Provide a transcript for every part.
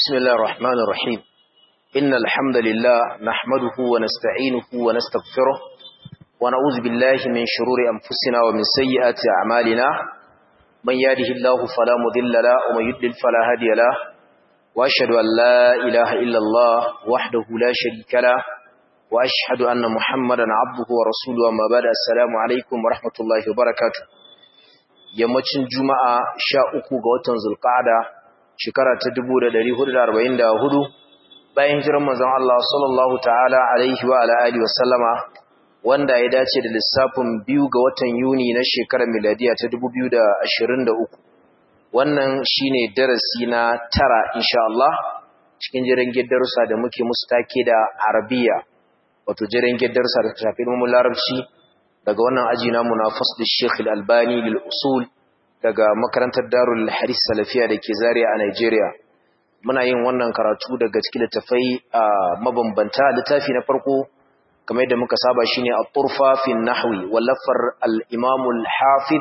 بسم الله الرحمن الرحيم إن الحمد لله نحمده ونستعينه ونستغفره ونعوذ بالله من شرور أنفسنا ومن سيئات أعمالنا من يهده الله فلا مضل له ومن يضلل فلا هادي له وأشهد أن لا إله إلا الله وحده لا شريك له وأشهد أن محمدا عبده ورسوله أما بعد السلام عليكم ورحمة الله وبركاته yammacin juma'a sha uku ga watan zulqa'ada shekara ta 1444 bayan hijirar manzon Allah sallallahu ta'ala alaihi wa ala alihi wa sallama wanda ya dace da lissafin biyu ga watan Yuni na shekarar miladiya ta 2023 wannan shine darasi na tara insha Allah cikin jiran darussa da muke musu take da Arabiya wato jiran darussa da tafi ilmin larabci daga wannan aji namu na fasl Sheikh Al-Albani lil usul daga makarantar Darul Hadith Salafiya dake Zaria a Nigeria muna yin wannan karatu daga cikin littafai mabambanta littafi na farko kamar yadda muka saba shine At-Turfa fi Nahwi wallafar al-Imam al-Hafiz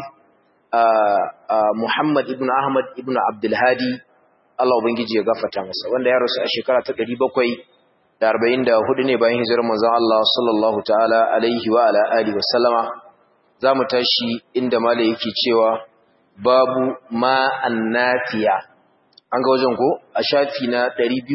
Muhammad ibn Ahmad ibn Abdul Hadi Allah ubangiji ya gafarta masa wanda ya rasu a shekara ta 700 da arba'in da hudu ne bayan hijirar manzon Allah sallallahu ta'ala alaihi wa ala alihi wa sallama za mu tashi inda mala yake cewa babu ma annafiya an ga wajen ko a shafi na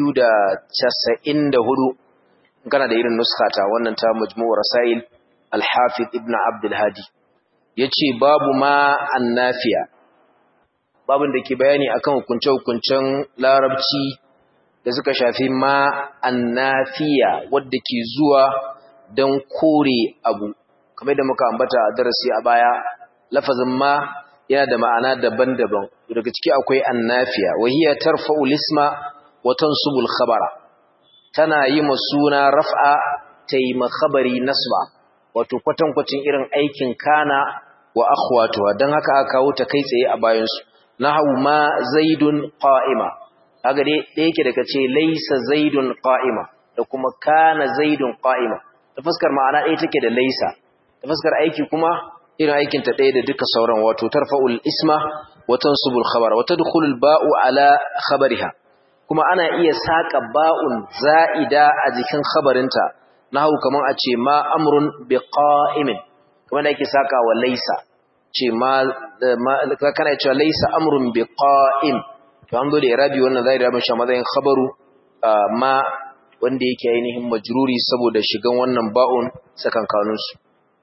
294 in kana da irin nuskata wannan ta majmu'ur rasail al-hafiz ibn abdul hadi yace babu ma annafiya babun da ke bayani akan hukunce-hukuncen larabci da suka shafi ma annafiya wadda ke zuwa don kore abu kamar da muka ambata a darasi a baya lafazin ma yana da ma'ana daban-daban daga ciki akwai annafiya wahiya tarfa'u lisma wa tansubul khabara tana yi suna raf'a ta yi khabari nasba wato kwatankwacin irin aikin kana wa akhwatuha don haka aka kawo ta kai tsaye a bayansu nahu ma zaidun qa'ima kaga dai da yake daga ce laisa zaidun qa'ima da kuma kana zaidun qa'ima ta fuskar ma'ana ɗaya take da laisa ta fuskar aiki kuma irin aikin ta ɗaya da duka sauran wato tarfa'ul isma wa tansubul khabar wa tadkhulul ba'u ala khabariha kuma ana iya saka ba'un za'ida a jikin khabarinta nahu kaman a ce ma amrun bi qa'imin kamar da yake saka wa laisa ce ma kana cewa laisa amrun bi qa'im to an zo da irabi wannan zai rabin shi matsayin khabaru ma wanda yake ainihin majruri saboda shigan wannan ba'un sakankanun su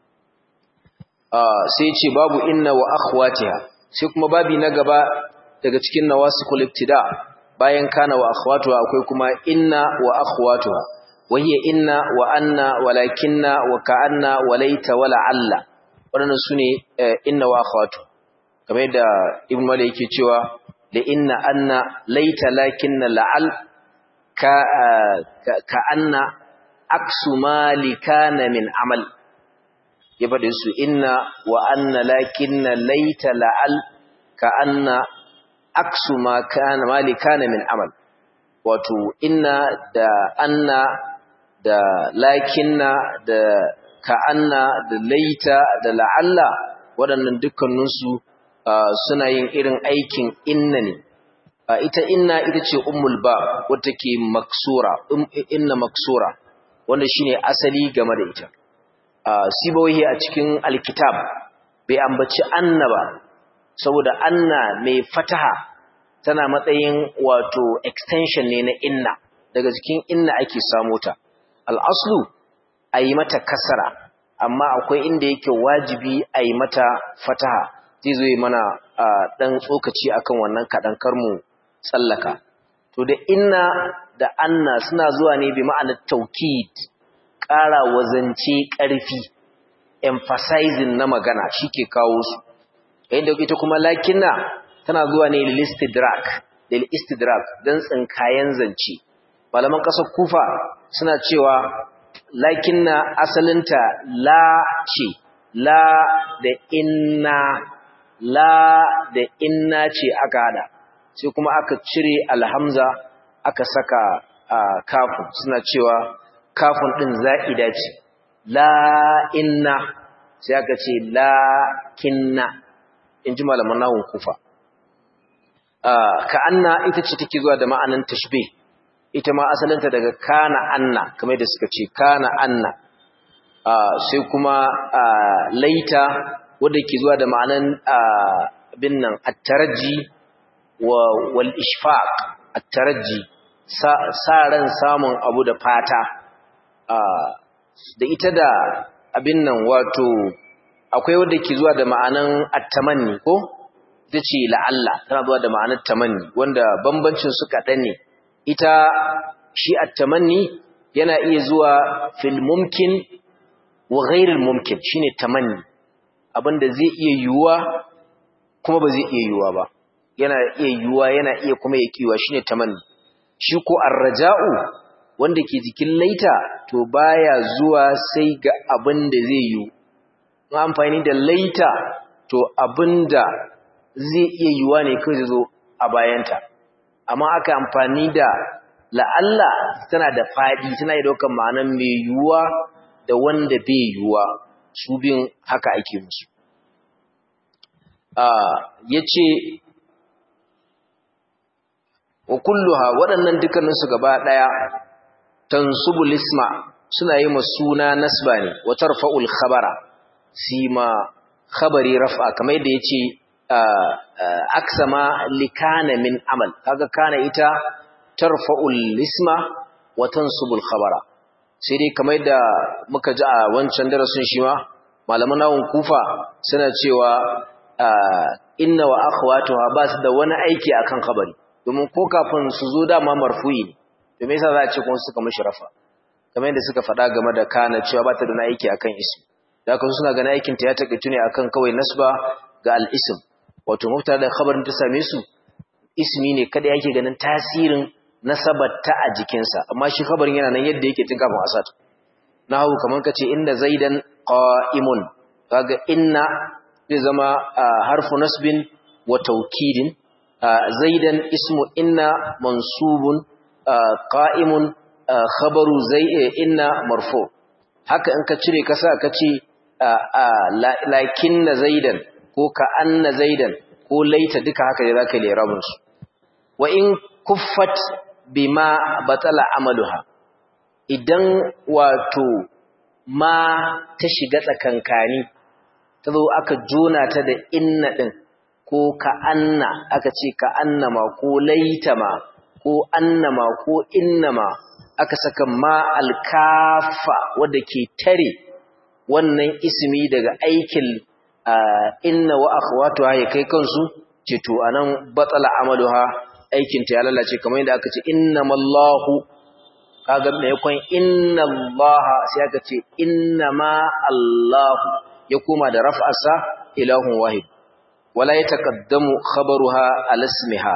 sai ce babu inna wa akhwatiha sai kuma babi na gaba daga cikin nawasikul ibtida bayan kana wa akhwatuha akwai kuma inna wa akhwatuha wahiya inna wa anna walakinna wa ka'anna wa laita wa la'alla waɗannan sune inna wa akhwatu kamar yadda ibn malik yake cewa لإن أن ليت لكن لعل كأن عكس ما لكان من عمل يبدأ إن وأن لكن ليت لعل كأن عكس ما كان ما لكان من عمل wato inna da anna da lakinna da ka'anna da laita da la'alla waɗannan dukkaninsu Uh, suna yin irin aikin inna ne uh, ita inna ita ce ummul ba wadda ke maksura um, inna maksura wanda shine asali game da ita uh, sibawahi a cikin alkitab bai ambaci anna ba saboda anna mai fataha tana matsayin wato extension ne na inna daga cikin inna ake samu ta al'aslu a yi mata kasara amma akwai inda yake wajibi a yi mata fataha zai zo mana ɗan tsokaci akan wannan kaɗan karmu tsallaka. To da inna da anna suna zuwa ne bi ma'anar taukid, ƙara wazance ƙarfi, emphasizing na magana shi ke kawo su. Yayin da ita kuma lakinna tana zuwa ne lilistidrak, lilistidrak don tsinkayen zance. Malaman ƙasar kufa suna cewa lakinna asalinta la ce, la da inna la da inna ce aka hada sai kuma aka cire alhamza aka saka kafin suna cewa kafin din za'ida ce la inna sai aka ce la kinna in ji malaman nahun kufa ka anna ita ce take zuwa da ma'anan tashbih ita ma asalinta daga kana anna kamar da suka ce kana anna sai kuma laita wadda ke zuwa da ma'anan abin nan attaraji wal ishfaq attaraji sa ran samun abu da fata da ita da abin nan wato akwai wadda ke zuwa da ma'anan attamanni ko ita ce la'alla tana zuwa da ma'anar tamanni wanda bambancin su kaɗan ne ita shi attamanni yana iya zuwa fil mumkin wa ghairil mumkin shine tamanni abinda zai iya yiwuwa kuma ba zai iya yiwuwa ba yana iya yiwuwa yana iya kuma ya kiwa shine tamanni shi ko arraja'u wanda ke jikin laita to baya zuwa sai ga abinda zai yiwu amfani da laita to abinda zai iya yiwuwa ne kai zai zo a bayanta amma aka amfani da la'alla tana da faɗi tana yi daukan ma'anar mai yiwuwa da wanda bai yiwuwa su bin haka ake musu ya ce wa kulluha waɗannan dukkaninsu gaba ɗaya tansubu lisma suna yi ma suna nasba ne wa tarfa'ul khabara sima khabari raf'a kamar yadda ya ce aksama likana min amal kaga kana ita tarfa'ul lisma wa tansubul khabara sai dai kamar da muka ji a wancan darasin shi ma malaman nawon kufa suna cewa inna wa akhwatuha ba su da wani aiki akan khabari domin ko kafin su zo dama marfu'i ne to me yasa za a ce kuma suka mishi rafa kamar yadda suka faɗa game da kana cewa ba ta da wani aiki akan ism da haka suna ganin aikin ta ya takaitu ne akan kawai nasba ga al-ism wato mubtada da khabarin ta same su ismi ne kada yake ganin tasirin nasabarta a jikinsa amma shi khabarin yana nan yadda yake tun kafin asad nahu kaman kace inda zaidan qa'imun kaga inna zai zama harfu nasbin wa taukidin zaidan ismu inna mansubun qa'imun khabaru zai inna marfu haka in ka cire kasa kace lakinna zaidan ko ka anna zaidan ko laita duka haka ne zaka lera musu wa in kuffat bima batala amaluha idan wato ma ta shiga tsakankani ta zo aka jona ta da inna din ko ka anna aka ce ka annama ko laitama ko annama ko innama aka saka ma alkafa wadda ke tare wannan ismi daga aikin inna wa akhwatuha ya kai kansu ce to anan batsala amaluha aikin ta ya lalace kamar yadda aka ce innamallahu kaga me yakon innallaha sai aka ce innama allahu ya koma da raf'arsa ilahun wahid wala yataqaddamu khabaruha ala ismiha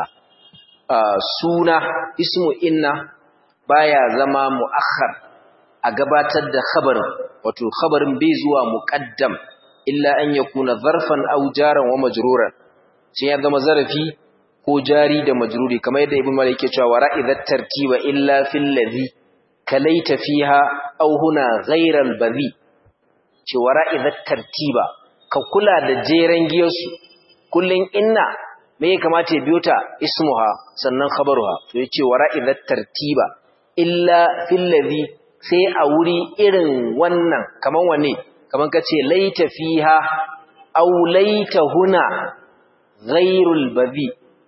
suna ismu inna baya zama muakhar a gabatar da khabarin wato khabarin bai zuwa muqaddam illa an yakuna zarfan aw jaran wa majruran sai ya zama zarafi ko jari da majruri kamar yadda ibn malik yake cewa wara'idat tartiba illa fil ladhi kalaita fiha aw huna ghayra al badhi ce wara'idat tartiba ka kula da jeren giyarsu kullun inna me ya kamata ya biyo ta ismuha sannan khabaruha to yace wara'idat tartiba illa fil ladhi sai a wuri irin wannan kaman wane kaman kace laita fiha aw laita huna ghayrul badhi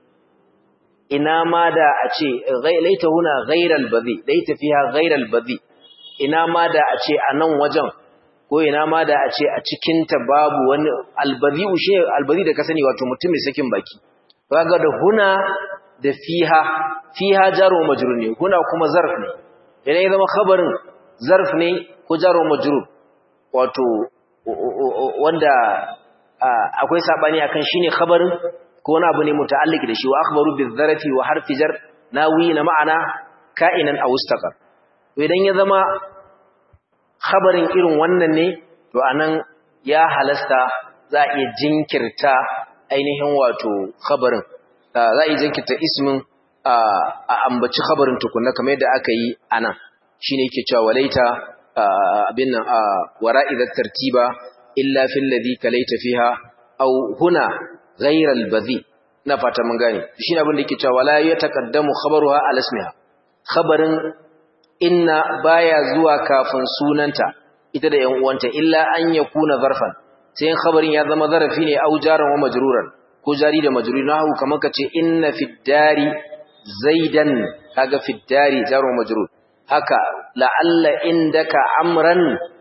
ina ma da a ce laita huna ghairal badhi laita fiha ghairal badhi ina ma da a ce a nan wajen ko ina ma da a ce a cikin ta babu wani albadhi ushe albadhi da ka sani wato mutum mai sakin baki kaga da huna da fiha fiha jaru majrur ne huna kuma zarf ne idan ya zama khabarin zarf ne ko jaru majrur wato wanda akwai sabani akan shine khabarin ko wani abu ne muta'alliq da shi wa akhbaru bizarati wa harfi jar nawi na ma'ana ka'inan aw istaqar to idan ya zama khabarin irin wannan ne to anan ya halasta za a iya jinkirta ainihin wato khabarin za a iya jinkirta ismin a ambaci khabarin tukunna kamar yadda aka yi anan shine yake cewa walaita abin nan wara'i tartiba illa fil ladhi kalaita fiha aw huna ghayra al-badhi na fata mun gane shine abin da yake cewa wala yataqaddamu khabaruha ala ismiha khabarin inna baya zuwa kafin sunanta ita da ƴan uwanta illa an yakuna zarfan sai in khabarin ya zama zarafi ne au jaran wa majruran ko jari da majrur nahu kamar kace inna fid dari zaidan kaga fid dari jaru majrur haka la'alla indaka amran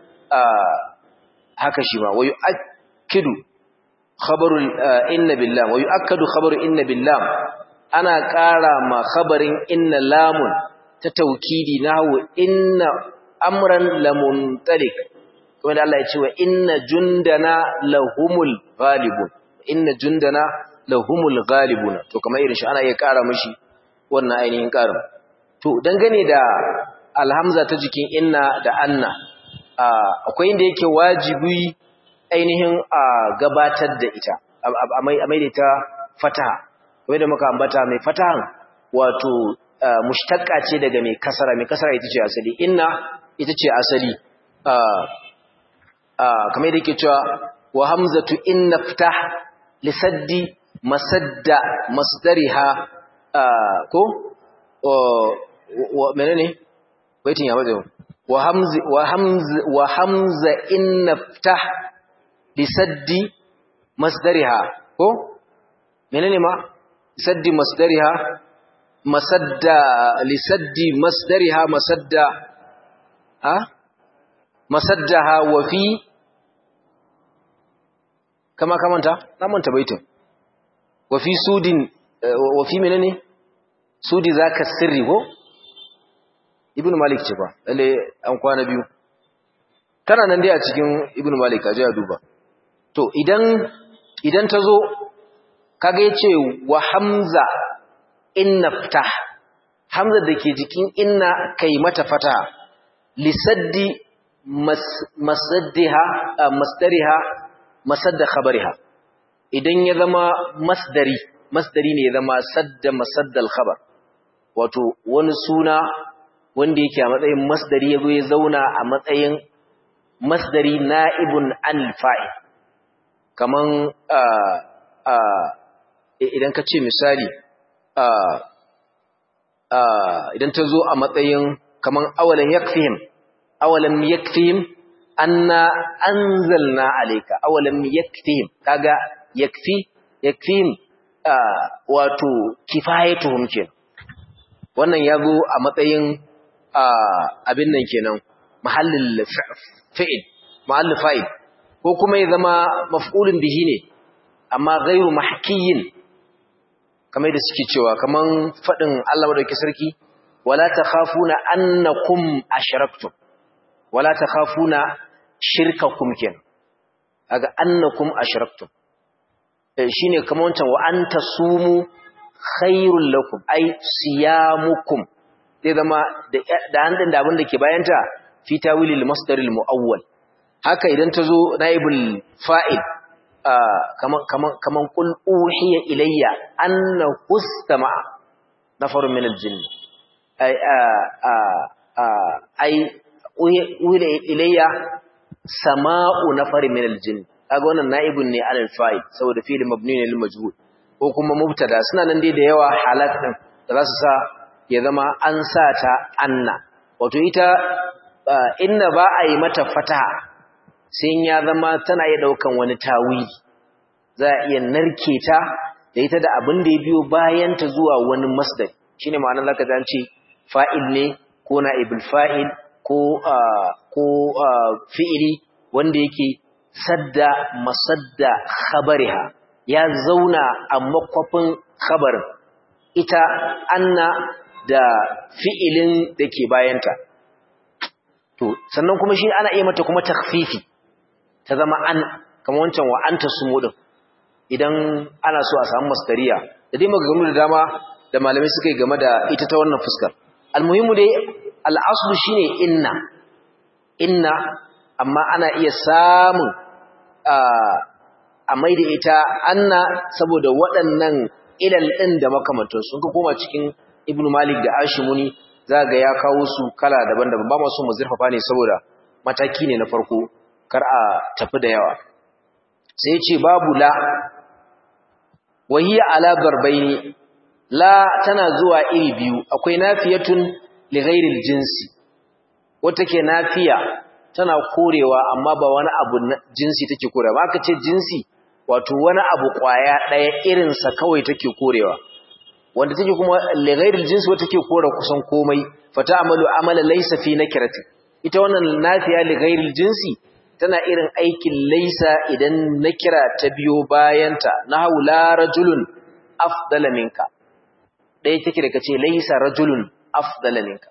haka shi ma wayu akidu khabarul inna billah wayu akadu khabaru inna billah ana ƙara ma khabarin inna lamun ta taukidi nahu inna amran lamuntalik kuma da Allah ya ce wa inna jundana lahumul ghalibun inna jundana lahumul ghalibun to kamar irin shi ana iya ƙara mishi wannan ainihin ƙarin to dangane da alhamza ta jikin inna da anna akwai inda yake wajibi ainihin a gabatar da ita a mai da ita fataha kamar da muka ambata mai fatahan wato mushtaqqa ce daga mai kasara mai kasara ita ce asali inna ita ce asali kamar da yake cewa wa hamzatu inna ftah lisaddi masadda masdariha ko menene baitin ya baje wa hamzi wa hamzi wa hamza inna ftah lisaddi masdariha ko menene ma lisaddi masdariha masadda lisaddi masdariha masadda ha masaddaha wa fi kama kamanta na manta baitin wa fi sudin wa fi menene sudi zaka sirri ko ibn malik ce ba lalle an kwana biyu tana nan dai a cikin ibn malik aje a duba to idan idan tazo kaga yace wa hamza inna ftah hamza dake jikin inna kai mata fata lisaddi masaddiha masdariha masadda khabariha idan ya zama masdari masdari ne ya zama sadda masaddal khabar wato wani suna wanda yake a matsayin masdari yazo ya zauna a matsayin masdari na'ibun al-fa'il kaman idan ka ce misali idan ta zo a matsayin kaman awalan yakfihim awalam yakfihim anna anzalna alayka awalam yakfihim kaga yakfi yakfihim wato kifayatuhum kenan wannan yazo a matsayin abin nan kenan mahallin fi'il mahallin fa'il ko kuma ya zama maf'ulun bihi ne amma ghairu mahkiyin kamar da suke cewa kaman fadin Allah madauki sarki wala takhafuna annakum ashraktum wala takhafuna shirkakum ken aga annakum ashraktum shine kamar wancan wa anta sumu khairul lakum ay siyamukum zai zama da handin da abin da ke bayanta fi tawilil masdaril muawwal haka idan ta zo naibul fa'il kaman kaman kaman qul uhiya ilayya anna hustama nafarun min aljinn ay ay uhiya ilayya sama'u nafarin min aljinn kaga wannan naibun ne alal fa'il saboda fi'il mabni ne lil majhul ko kuma mubtada suna nan dai da yawa halat din da za su sa ya zama an sa ta anna wato ita inna ba a yi mata fataha sai ya zama tana iya daukan wani tawili za a iya narke ta da ita da abin da ya biyo bayan ta zuwa wani masdar shine ma'anar zaka ji an ce fa'il ne ko na'ibul fa'il ko ko fi'ili wanda yake sadda masadda khabariha ya zauna a makwafin khabarin ita anna da fi'ilin da ke bayanta to sannan kuma shi ana iya mata kuma takfifi ta zama an kamar wancan wa anta sumu din idan ana so a samu masdariya da dai maganganu da dama da malamai suka yi game da ita ta wannan fuskar almuhimu dai al'aslu shine inna inna amma ana iya samun a maida ita anna saboda waɗannan ilal ɗin da makamantar sun ka koma cikin ibnu malik da ashimuni za ga ya kawo su kala daban-daban ba masu mu zurfafa ne saboda mataki ne na farko kar a tafi da yawa sai ce babu la wahiya ala garbaini la tana zuwa iri biyu akwai nafiyatun li ghairil jinsi wata ke nafiya tana korewa amma ba wani abu jinsi take korewa ba aka ce jinsi wato wani abu kwaya daya irin sa kawai take korewa wanda take kuma li ghairil jinsi wata take kore kusan komai fata amalu amala laysa fi nakirati ita wannan nafiya li ghairil jinsi tana irin aikin laisa idan nakira ta biyo bayanta nahu la rajulun afdala minka ɗaya take da kace laisa rajulun afdala minka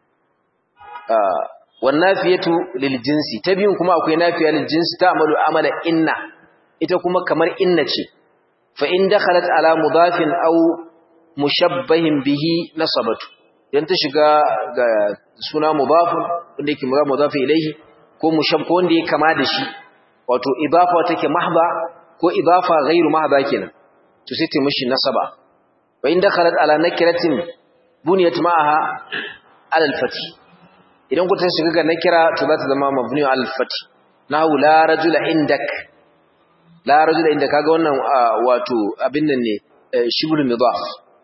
wan nafiyatu lil jinsi ta biyun kuma akwai nafiya lil jinsi ta amalu amala inna ita kuma kamar inna ce fa in dakhalat ala mudafin aw mushabbahin bihi nasabatu idan ta shiga ga suna mudafun wanda yake mudaf ilayhi ko mushab ko wanda ya kama da shi wato idafa take mahba ko idafa ghairu mahba kenan to sai ta mishi nasaba wa in dakhalat ala nakiratin buniyat ma'aha ala al-fath idan ku ta shiga ga nakira to za ta zama mabni ala al-fath nahu la rajula indak la rajula indak kaga wannan wato abin nan ne shibul midaf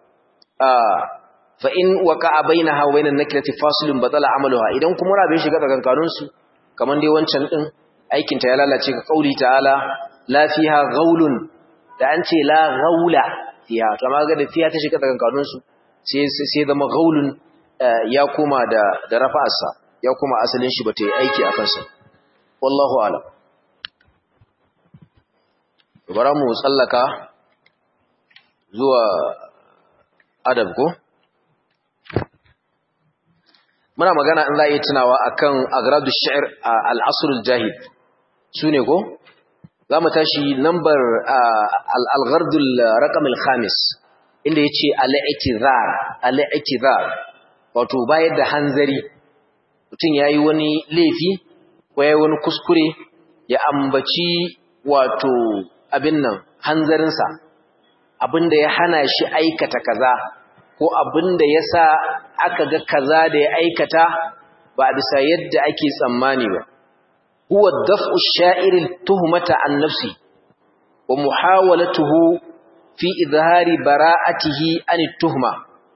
fa in waqa'a bainaha wa bainan nakirati fasilun batala amaluha idan kuma rabin shiga tsakankanin su kaman dai wancan din aikin ta ya lalace ka kauli ta'ala la fiha ghaulun da an ce la ghaula fiha to amma ga da fiha ta shiga tsakankanin su sai sai zama ghaulun ya koma da da rafa'arsa ya koma asalin shi bata yi aiki a kansa wallahu a'lam bara mu tsallaka zuwa adab ko muna magana in za a yi tunawa akan agradu sha'ir a al'asrul jahil su ne ko za mu tashi nambar al'algardul rakamil khamis inda ya ce al'aitizar al'aitizar wato bayar da hanzari mutum ya yi wani laifi ko ya yi wani kuskure ya ambaci wato abin nan hanzarinsa abin da ya hana shi aikata kaza ko abin da ya sa aka ga kaza da ya aikata ba a bisa yadda ake tsammani ba. Huwa daf'u sha'iril tuhmata an nafsi wa muhawalatuhu fi izhari bara'atihi an tuhma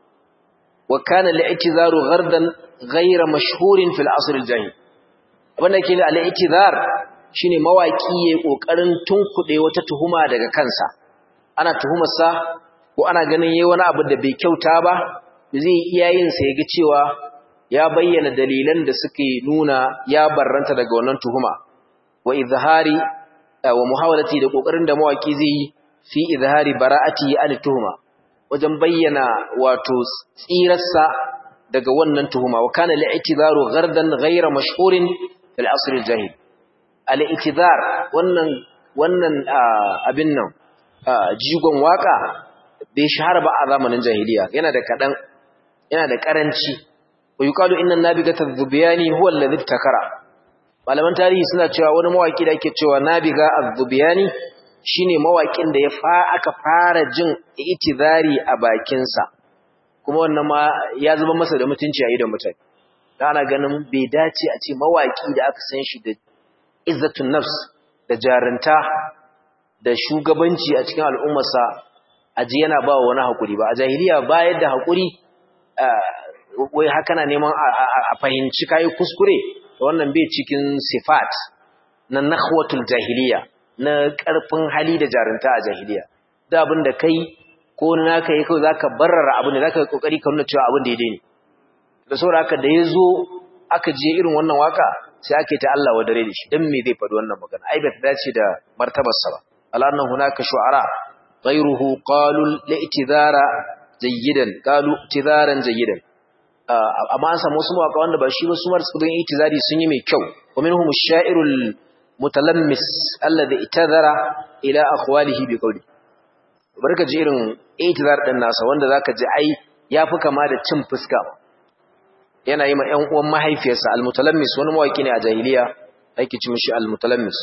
wa kana li'tizaru ghardan ghayra mashhurin fil asr al jahil abinda ke da al'itizar shine mawaki yayin kokarin tunkuɗe wata tuhuma daga kansa ana tuhumarsa ko ana ganin yayi wani abu da bai kyauta ba zai iya yin sa yaga cewa ya bayyana dalilan da suke nuna ya barranta daga wannan tuhuma wa izhari wa muhawalati da kokarin da mawaki zai yi fi izhari bara'ati an tuhuma wajen bayyana wato tsirarsa daga wannan tuhuma wa kana li'tizaru ghardan ghayra mashhurin fil asr al-jahil al-i'tizar wannan wannan abin nan jigon waka bai shahara ba a zamanin jahiliya yana da kadan yana da karanci wa yuqalu inna nabigata adh-dhubiyani huwa alladhi ibtakara malaman tarihi suna cewa wani mawaki da ake cewa nabiga adh-dhubiyani shine mawakin da ya fa aka fara jin itizari a bakin sa kuma wannan ma ya zuba masa da mutunci a idon mutane da ana ganin bai dace a ce mawaki da aka san shi da izzatun nafs da jarinta da shugabanci a cikin al'ummarsa aji yana ba wa wani haƙuri ba a jahiliya bayar da haƙuri wai haka na neman a fahimci kayi kuskure wannan bai cikin sifat na nakhwatul jahiliya na ƙarfin hali da jarinta a jahiliya da abin da kai ko na ka yi kawai za ka barrara abin da za ka yi ƙoƙari ka nuna cewa abin daidai ne da saboda haka da ya zo aka je irin wannan waka sai ake ta Allah wa dare da shi don me zai faɗi wannan magana ai bai dace da martabarsa ba alannan hunaka shu'ara غيره قالوا الاعتذار جيدا قالوا اعتذارا جيدا amma an samu wasu mawaka wanda ba shi ba su mar suka bin itizari sun yi mai kyau wa minhum ash-sha'irul mutalammis alladhi itazara ila akhwalihi bi qawli barka ji irin itizar din nasa wanda zaka ji ai yafi kama da cin fuska yana yi ma ƴan uwan mahaifiyarsa al-mutalammis wani mawaki ne a jahiliya ake ci mishi al-mutalammis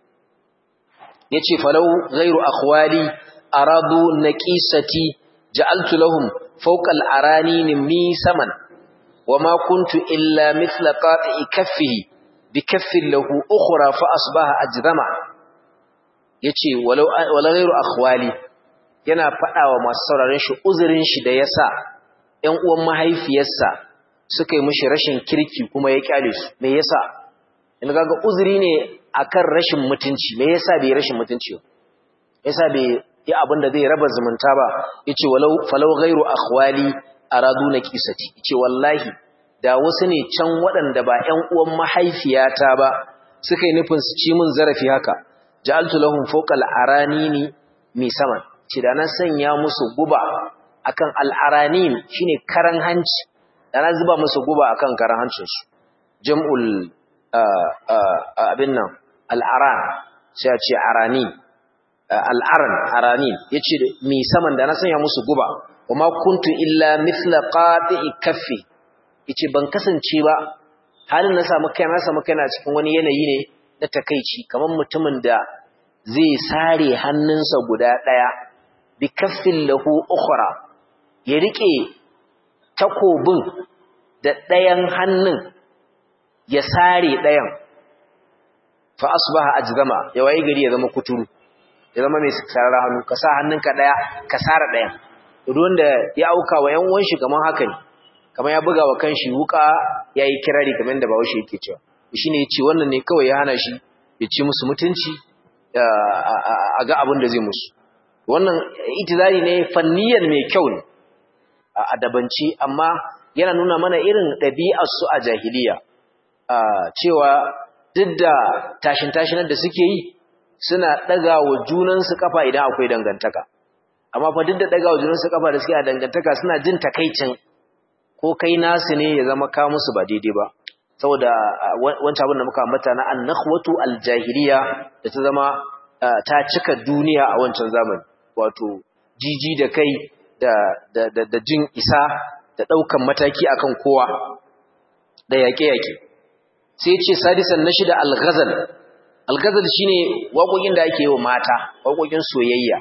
yace falau ghairu akhwali aradu naqisati ja'altu lahum fawqa al-aranin misaman wama kuntu illa mithla qati'i kaffihi bikaffin lahu ukhra fa asbaha ajzama yace walau wala ghairu akhwali yana fadawa masu sauraron shi uzurin shi da yasa ƴan uwan mahaifiyarsa suka yi mishi rashin kirki kuma ya kyale su me yasa in ga uzuri ne akan rashin mutunci me yasa bai rashin mutunci ba yasa bai yi abin da zai raba zumunta ba yace walau falau ghairu akhwali aradu naqisati yace wallahi da wasu ne can waɗanda ba ƴan uwan mahaifiyata ba suka yi nufin su ci min zarafi haka ja'altu lahum fawqa al-aranini mi saman ce da na sanya musu guba akan al-aranin shine karan hanci da na zuba musu guba akan karan hancin su jam'ul abin nan al-aran sai a ce arani al-aran aranin yace mi saman da na sanya musu guba kuma kuntu illa mithla qati'i kaffi yace ban kasance ba halin na samu kai na samu kai na cikin wani yanayi ne na takeici kamar mutumin da zai sare hannunsa guda daya bi kaffin lahu ukhra ya rike takobin da dayan hannun ya sare dayan fa asbaha ajzama ya wayi gari ya zama kuturu ya zama mai sarar hannu ka sa hannunka daya ka sare dayan duk wanda ya auka wa yan uwan shi kaman haka ne kamar ya buga wa kanshi wuka yayi kirari kamar da bawo shi yake cewa shine yace wannan ne kawai ya hana shi ya ci musu mutunci a ga abin da zai musu wannan itizari ne fanniyan mai kyau ne a adabanci amma yana nuna mana irin ɗabi'ar su a jahiliya cewa duk da tashin tashinar da suke yi suna ɗaga wa junansu kafa idan akwai dangantaka amma fa duk da ɗaga wa junansu kafa da suke a dangantaka suna jin takaicin ko kai nasu ne ya zama ka musu ba daidai ba saboda wancan abin da muka ambata na annakhwatu aljahiliya da ta zama ta cika duniya a wancan zamani wato jiji da kai da da da, jin isa da daukan mataki akan kowa da yaƙe-yaƙe sai ce sadisan na shida al-ghazal al-ghazal shine waƙoƙin da ake yi wa mata waƙoƙin soyayya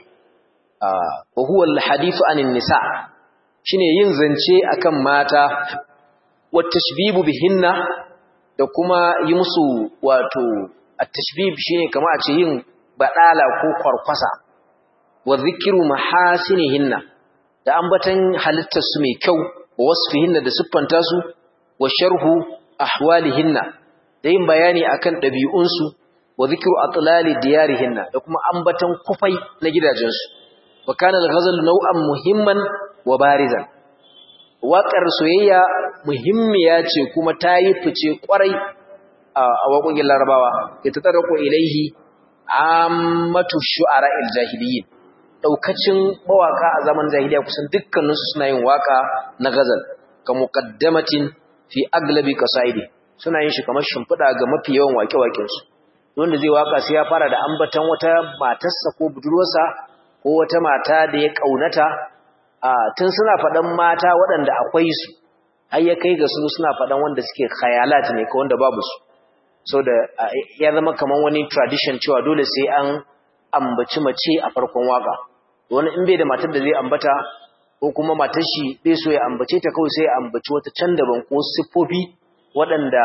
wa huwa al-hadithu anin nisa shine yin zance akan mata wa tashbibu bihinna da kuma yi musu wato at-tashbib shine kamar a ce yin badala ko kwarkwasa wa dhikru mahasinihinna da ambatan halittar su mai kyau wa wasfihinna da siffanta su wa sharhu ahwalihinna da yin bayani akan dabi'un su wa dhikru atlali diyarihinna da kuma ambatan kufai na gidajensu wa kana al-ghazal naw'an muhimman wa barizan waƙar soyayya muhimmiya ce kuma ta yi fice ƙwarai a waƙoƙin larabawa ya ta tsarako ilaihi ammatu shu'ara jahiliyin ɗaukacin mawaƙa a zaman jahiliya kusan dukkaninsu suna yin waƙa na gazal ka muqaddamatin fi aglabi qasaidi suna yin shi kamar shimfiɗa ga mafi yawan waƙe-waƙensu wanda zai waƙa sai ya fara da ambatan wata matarsa ko budurwarsa ko wata mata da ya ƙaunata tun suna faɗan mata waɗanda akwai su har ya kai ga su suna faɗan wanda suke khayalat ne ko wanda babu su so da ya zama kaman wani tradition cewa dole sai an ambaci mace a farkon waka wani in bai da matar da zai ambata ko kuma matar shi bai so ya ambace ta kawai sai ya ambaci wata can daban ko siffofi waɗanda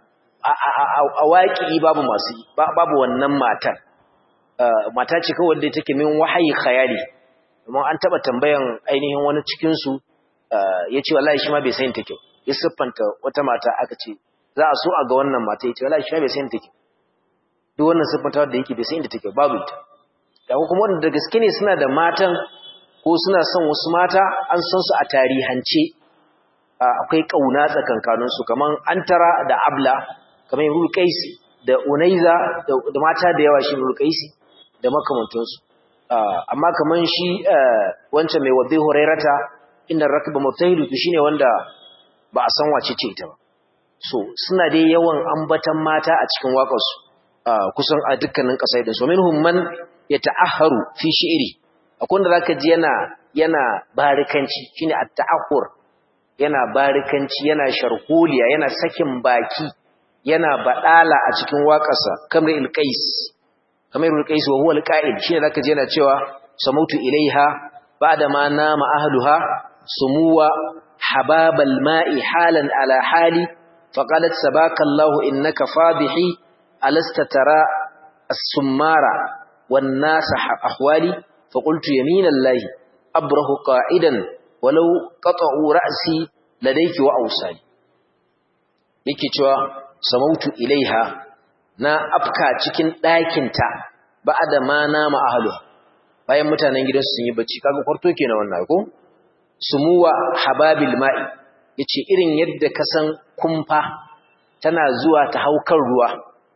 a waƙi babu masu babu wannan matar mata ce kawai da take min wahayi khayali amma an taba tambayan ainihin wani cikin su yace wallahi shi ma bai san take ya siffanta wata mata aka ce za a so a ga wannan mata yace wallahi shi ma bai san take duk wannan siffanta da yake bai san inda take babu ita da kuma wanda da gaske ne suna da matan ko suna son wasu mata an san su a tarihance akwai kauna tsakankanin su kaman antara da abla kamar ibnu qais da unaiza da mata da yawa shi ibnu qais da makamantansu amma kaman shi wancan mai wadai hurairata inda rakba mutahidu shine wanda ba a san wace ce ita ba so suna dai yawan ambatan mata a cikin waƙarsu kusan a dukkanin ƙasai din so minhum man yata'ahharu fi shi'ri akwai wanda zaka ji yana yana barikanci shine at-ta'ahhur yana barikanci yana sharholiya yana sakin baki yana badala a cikin waƙarsa kamar il-qais kamar il-qais wa huwa al-qa'id shine zaka ji yana cewa samautu ilaiha ba'da ma nama ahluha sumuwa hababal ma'i halan ala hali faqalat sabaka Allah innaka fadihi alasta tara as-summara wan nas ahwali faqultu yamina Allah abrahu qa'idan walau qata'u ra'si ladayki wa awsali yake cewa samautu ilaiha na afka cikin ɗakinta ba da ma nama ahalu bayan mutanen gidansu sun yi bacci kaga kwarto ke na wannan ko sumuwa hababil ma'i yace irin yadda ka san kumfa tana zuwa ta hau kan ruwa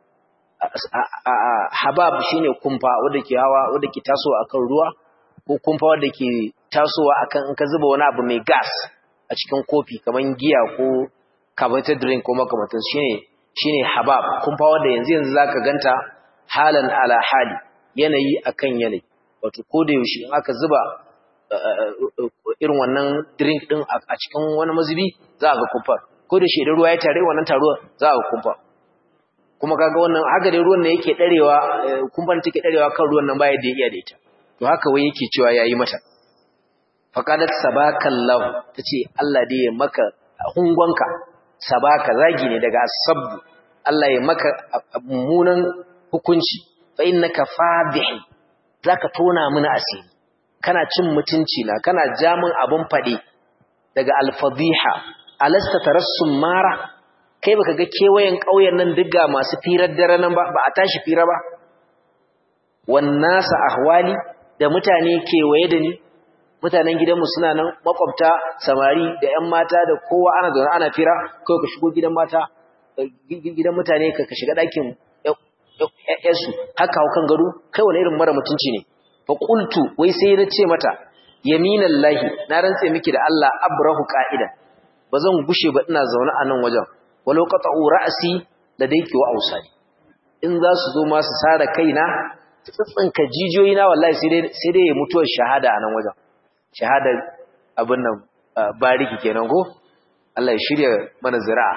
habab shine kumfa wanda ke hawa wanda ke tasowa akan ruwa ko kumfa wanda ke tasowa akan in ka zuba wani abu mai gas a cikin kofi kaman giya ko carbonated drink ko makamantan shine shine habab kumfa wanda yanzu yanzu zaka ganta halan ala hali yanayi akan yanayi wato ko da yaushe in aka zuba irin wannan drink din a cikin wani mazubi za a ga kumfa ko da shi idan ruwa ya tare wannan taruwa za a ga kumfa kuma kaga wannan haka dai ruwan ne yake darewa kumfan take darewa kan ruwan nan baya da iya da ita to haka wai yake cewa yayi mata faqalat sabakallahu tace Allah dai ya maka hungonka sabaka zagi ne daga sabbu Allah ya maka mummunan hukunci fa innaka fadihi zaka tona mini asiri kana cin mutunci na kana jamin abun fade daga alfadiha alasta tarassum mara kai baka ga kewayen ƙauyen nan diga masu firar dare nan ba ba a tashi fira ba wannasa ahwali da mutane kewaye da ni mutanen gidanmu suna nan makwabta samari da ƴan mata da kowa ana zaune ana fira kai ka shigo gidan mata gidan mutane ka ka shiga ɗakin ƴaƴansu haka hau kan gado kai wani irin mara mutunci ne fa qultu wai sai na ce mata yaminallahi na rantse miki da Allah abrahu qa'idan bazan gushe ba ina zaune a nan wajen walau qata'u ra'si ladayki wa awsali in za su zo ma su sare kaina tsitsinka jijiyoyi na wallahi sai dai sai dai mutuwar shahada a nan wajen shahada abin nan bariki kenan ko Allah ya shirya mana zira'a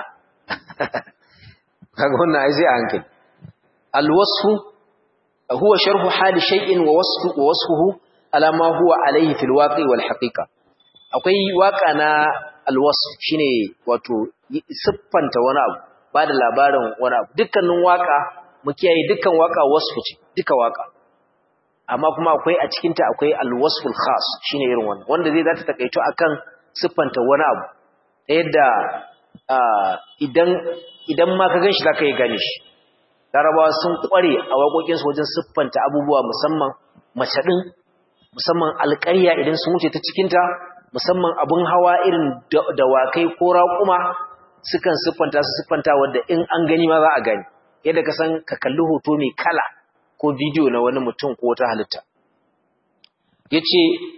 kaga wannan ai sai a hankali alwasfu huwa sharhu hali shay'in wa wasfu wa wasfuhu ala ma huwa alayhi fil waqi wal haqiqa akwai waka na alwasf shine wato siffanta wani abu ba da labarin wani abu dukkanin waka mu kiyaye dukkan waka wasfu ce duka waka amma kuma akwai a cikin ta akwai alwasful khas shine irin wannan wanda zai zata takaito akan siffanta wani abu ta yadda idan idan ma ka ganshi zaka yi gane shi larabawa sun kware a waƙoƙin su wajen siffanta abubuwa musamman mace din musamman alƙarya idan sun wuce ta cikin ta musamman abun hawa irin dawakai ko raƙuma sukan siffanta su siffanta wadda in an gani ma za a gani yadda ka san ka kalli hoto mai kala ko bidiyo na wani mutum ko wata halitta yace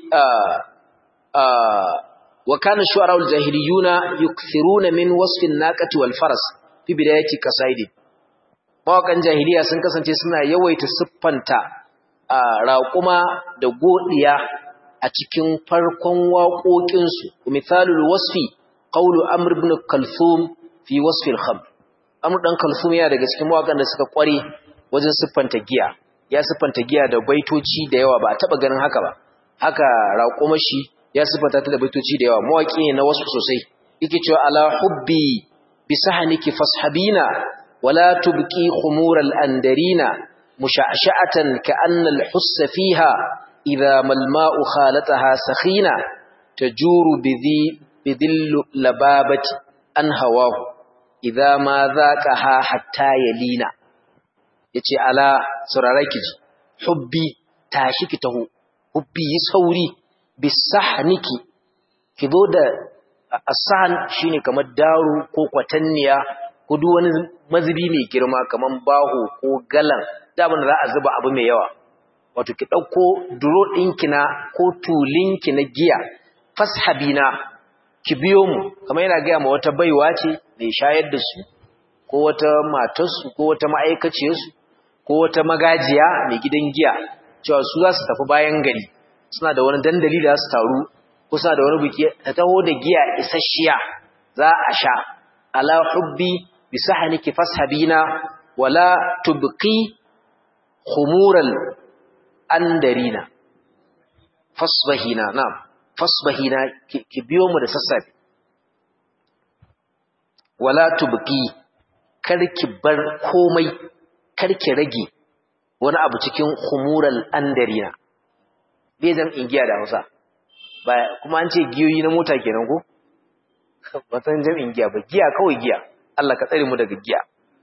wa kana shu'ara'ul jahiliyuna yukthiruna min wasfin naqati wal faras fi bidayati qasaidi mawakan jahiliya sun kasance suna yawaita siffanta raƙuma da godiya a cikin farkon waƙoƙinsu misalul wasfi qawlu amr ibn kalthum fi wasfi al-khamr amr dan kalthum yana daga cikin mawakan da suka kware wajen siffanta giya ya siffanta giya da baitoci da yawa ba a taba ganin haka ba haka raƙuma shi ya siffanta ta da baitoci da yawa mawaki ne na wasu sosai yake cewa ala hubbi bi sahniki fashabina wala tubqi khumur al-andarina musha'sha'atan ka'anna al-hussa fiha idha mal-ma'u khalataha sakhina tajuru bidhi bidillu lababati an hawahu idha ma dhaqaha hatta yalina yace ala sauraraki ji hubbi tashi ki taho hubbi yi sauri bisahniki ki zo da asahan shine kamar daru ko kwatanniya ko duk wani mazubi mai girma kamar baho ko galan da abin da za a zuba abu mai yawa wato ki dauko duro ɗinki na ko tulinki na giya fashabina ki biyo mu kamar yana gaya ma wata baiwa ce mai shayar da su ko wata matarsu ko wata ma'aikaciyarsu ko wata magajiya mai gidan giya cewa su za su tafi bayan gari suna da wani dandali da su taru ko suna da wani biki ta taho da giya isasshiya za a sha ala hubbi bi sahniki fashabina wala tubqi khumural andarina fasbahina na'am fasbahina ki biyo mu da sassafe wala tubqi karki bar komai karki rage wani abu cikin khumural andarina bai zan ingiya da Hausa ba kuma an ce giyoyi na mota kenan ko ba san jam'in giya ba giya kawai giya Allah ka tsare mu daga giya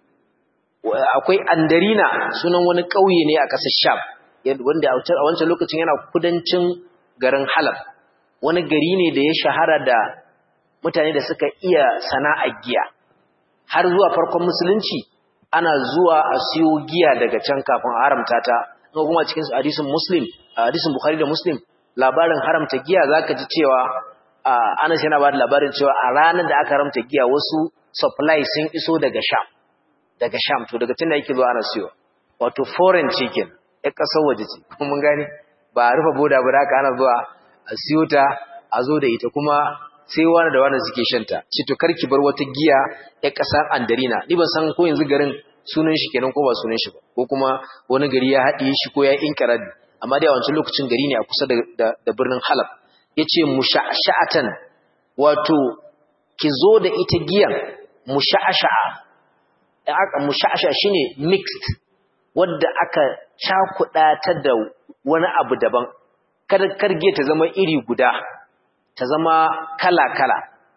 akwai andarina sunan wani ƙauye ne a ƙasar sham wanda a wancan lokacin yana kudancin garin halab wani gari ne da ya shahara da mutane da suka iya sana'ar giya har zuwa farkon musulunci ana zuwa a siyo giya daga can kafin a haramta ta kuma cikin hadisin muslim hadisin bukhari da muslim labarin haramta giya zaka ji cewa Anas yana ba da labarin cewa a ranar da aka haramta giya wasu supply sun iso daga sham daga sham to daga tunda yake zuwa ana siyo wato foreign chicken ya kasar waje ce kuma mun gane ba a rufe boda ba da aka ana zuwa a siyo ta a zo da ita kuma sai wani da wani suke shanta ce to karki bar wata giya ya kasar andarina ni ban san ko yanzu garin sunan shi kenan ko ba sunan shi ba ko kuma wani gari ya haɗiye shi ko ya inkarabi amma dai a wancan lokacin gari ne a kusa da birnin halab ya ce musha'asha'atan wato ki zo da ita giyan musha'asha'a musha'asha'a shine mixed wadda aka cakuɗa ta da wani abu daban kada karge ta zama iri guda ta zama kala-kala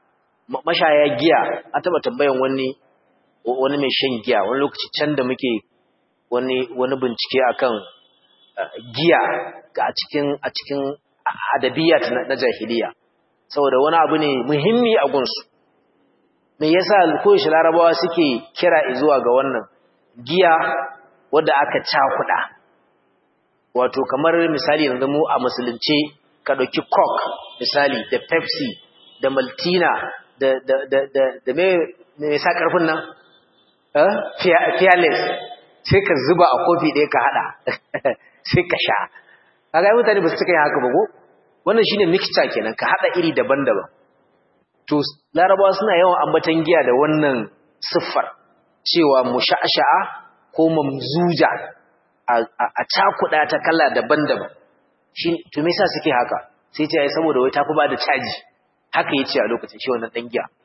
mashaya giya an taba tambayan wani wani mai shan giya wani lokaci can da muke wani wani bincike akan giya a cikin a cikin adabiyat na jahiliya saboda wani abu ne muhimmi a gunsu me yasa koyaushe larabawa suke kira zuwa ga wannan giya wadda aka cakuɗa wato kamar misali yanzu mu a musulunce ka ɗauki coke misali da pepsi da maltina da da da da da me me sa karfin nan eh fearless sai ka zuba a kofi ɗaya ka hada sai ka sha kaga mutane ba su cika yin haka ba ko wannan shine mixture kenan ka hada iri daban-daban to larabawa suna yawan ambatan giya da wannan siffar cewa musha'sha'a ko mamzuja a cakuɗa ta kala daban-daban shi to me yasa suke haka sai ce ai saboda wai tafi ba da caji haka yace a lokacin shi wannan dan giya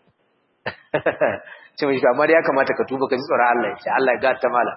ce mai amma ya kamata ka tuba ka ji tsoron Allah ya Allah ya gata mala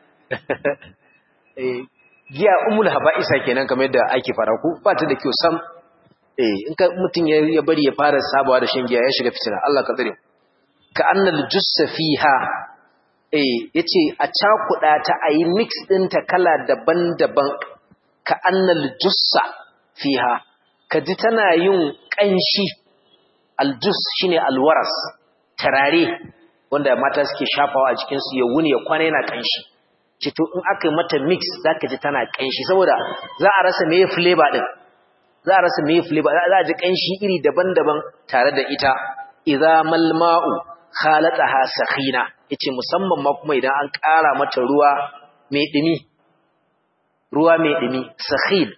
eh giya umul haba'isa kenan kamar yadda ake fara ku ba ta da kyau sam eh in ka mutun ya bari ya fara sabawa da shan giya ya shiga fitina Allah ka tsare ka annal jussa fiha eh yace a cakuda ta ayi mix din ta kala daban-daban ka annal jussa fiha kaji tana yin kanshi aljus shine alwaras tarare wanda mata suke shafawa a jikin su ya wuni ya kwana yana kanshi ce to in aka yi mata mix zaka ji tana kanshi saboda za a rasa meye flavor din za a rasa meye flavor za a ji kanshi iri daban-daban tare da ita idza malma'u khalataha sakhina yace musamman ma kuma idan an ƙara mata ruwa mai dumi ruwa mai dumi sakhin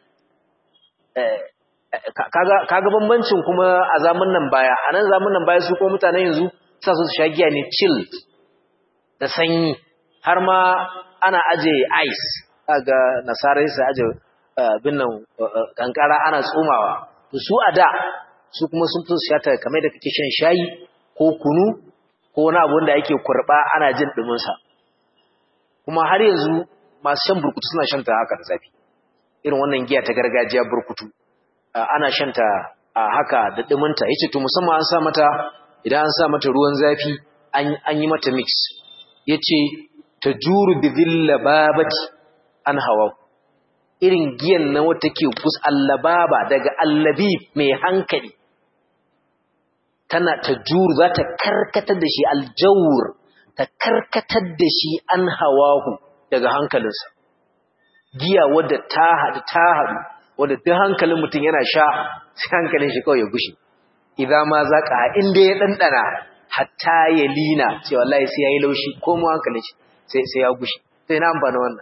kaga kaga bambancin kuma a zamanin nan baya anan zamanin nan baya su ko mutanen yanzu sa su sha giya ne chilled da sanyi har ma ana aje ice kaga nasarai su aje binnan kankara ana tsumawa to su a da su kuma sun fi shata kamar da kake shan shayi ko kunu ko wani abu wanda ake kurba ana jin dumin sa kuma har yanzu masu shan burkutu suna shan ta haka da zafi irin wannan giya ta gargajiya burkutu ana shan ta haka da dumin ta yace to musamman an sa mata idan an sa mata ruwan zafi an yi mata mix yace tajuru bi dhillababati an hawa irin giyan na wata ke gus allababa daga allabi mai hankali tana tajuru za ta karkatar da shi aljawur ta karkatar da shi an hawahu daga hankalinsa giya wadda ta haɗu ta haɗu wadda duk hankalin mutum yana sha sai hankalin shi kawai ya gushi idan ma za ka inda ya ɗanɗana hatta ya lina cewa wallahi sai ya yi laushi ko mu hankalin shi sai ya gushi sai na amfani wannan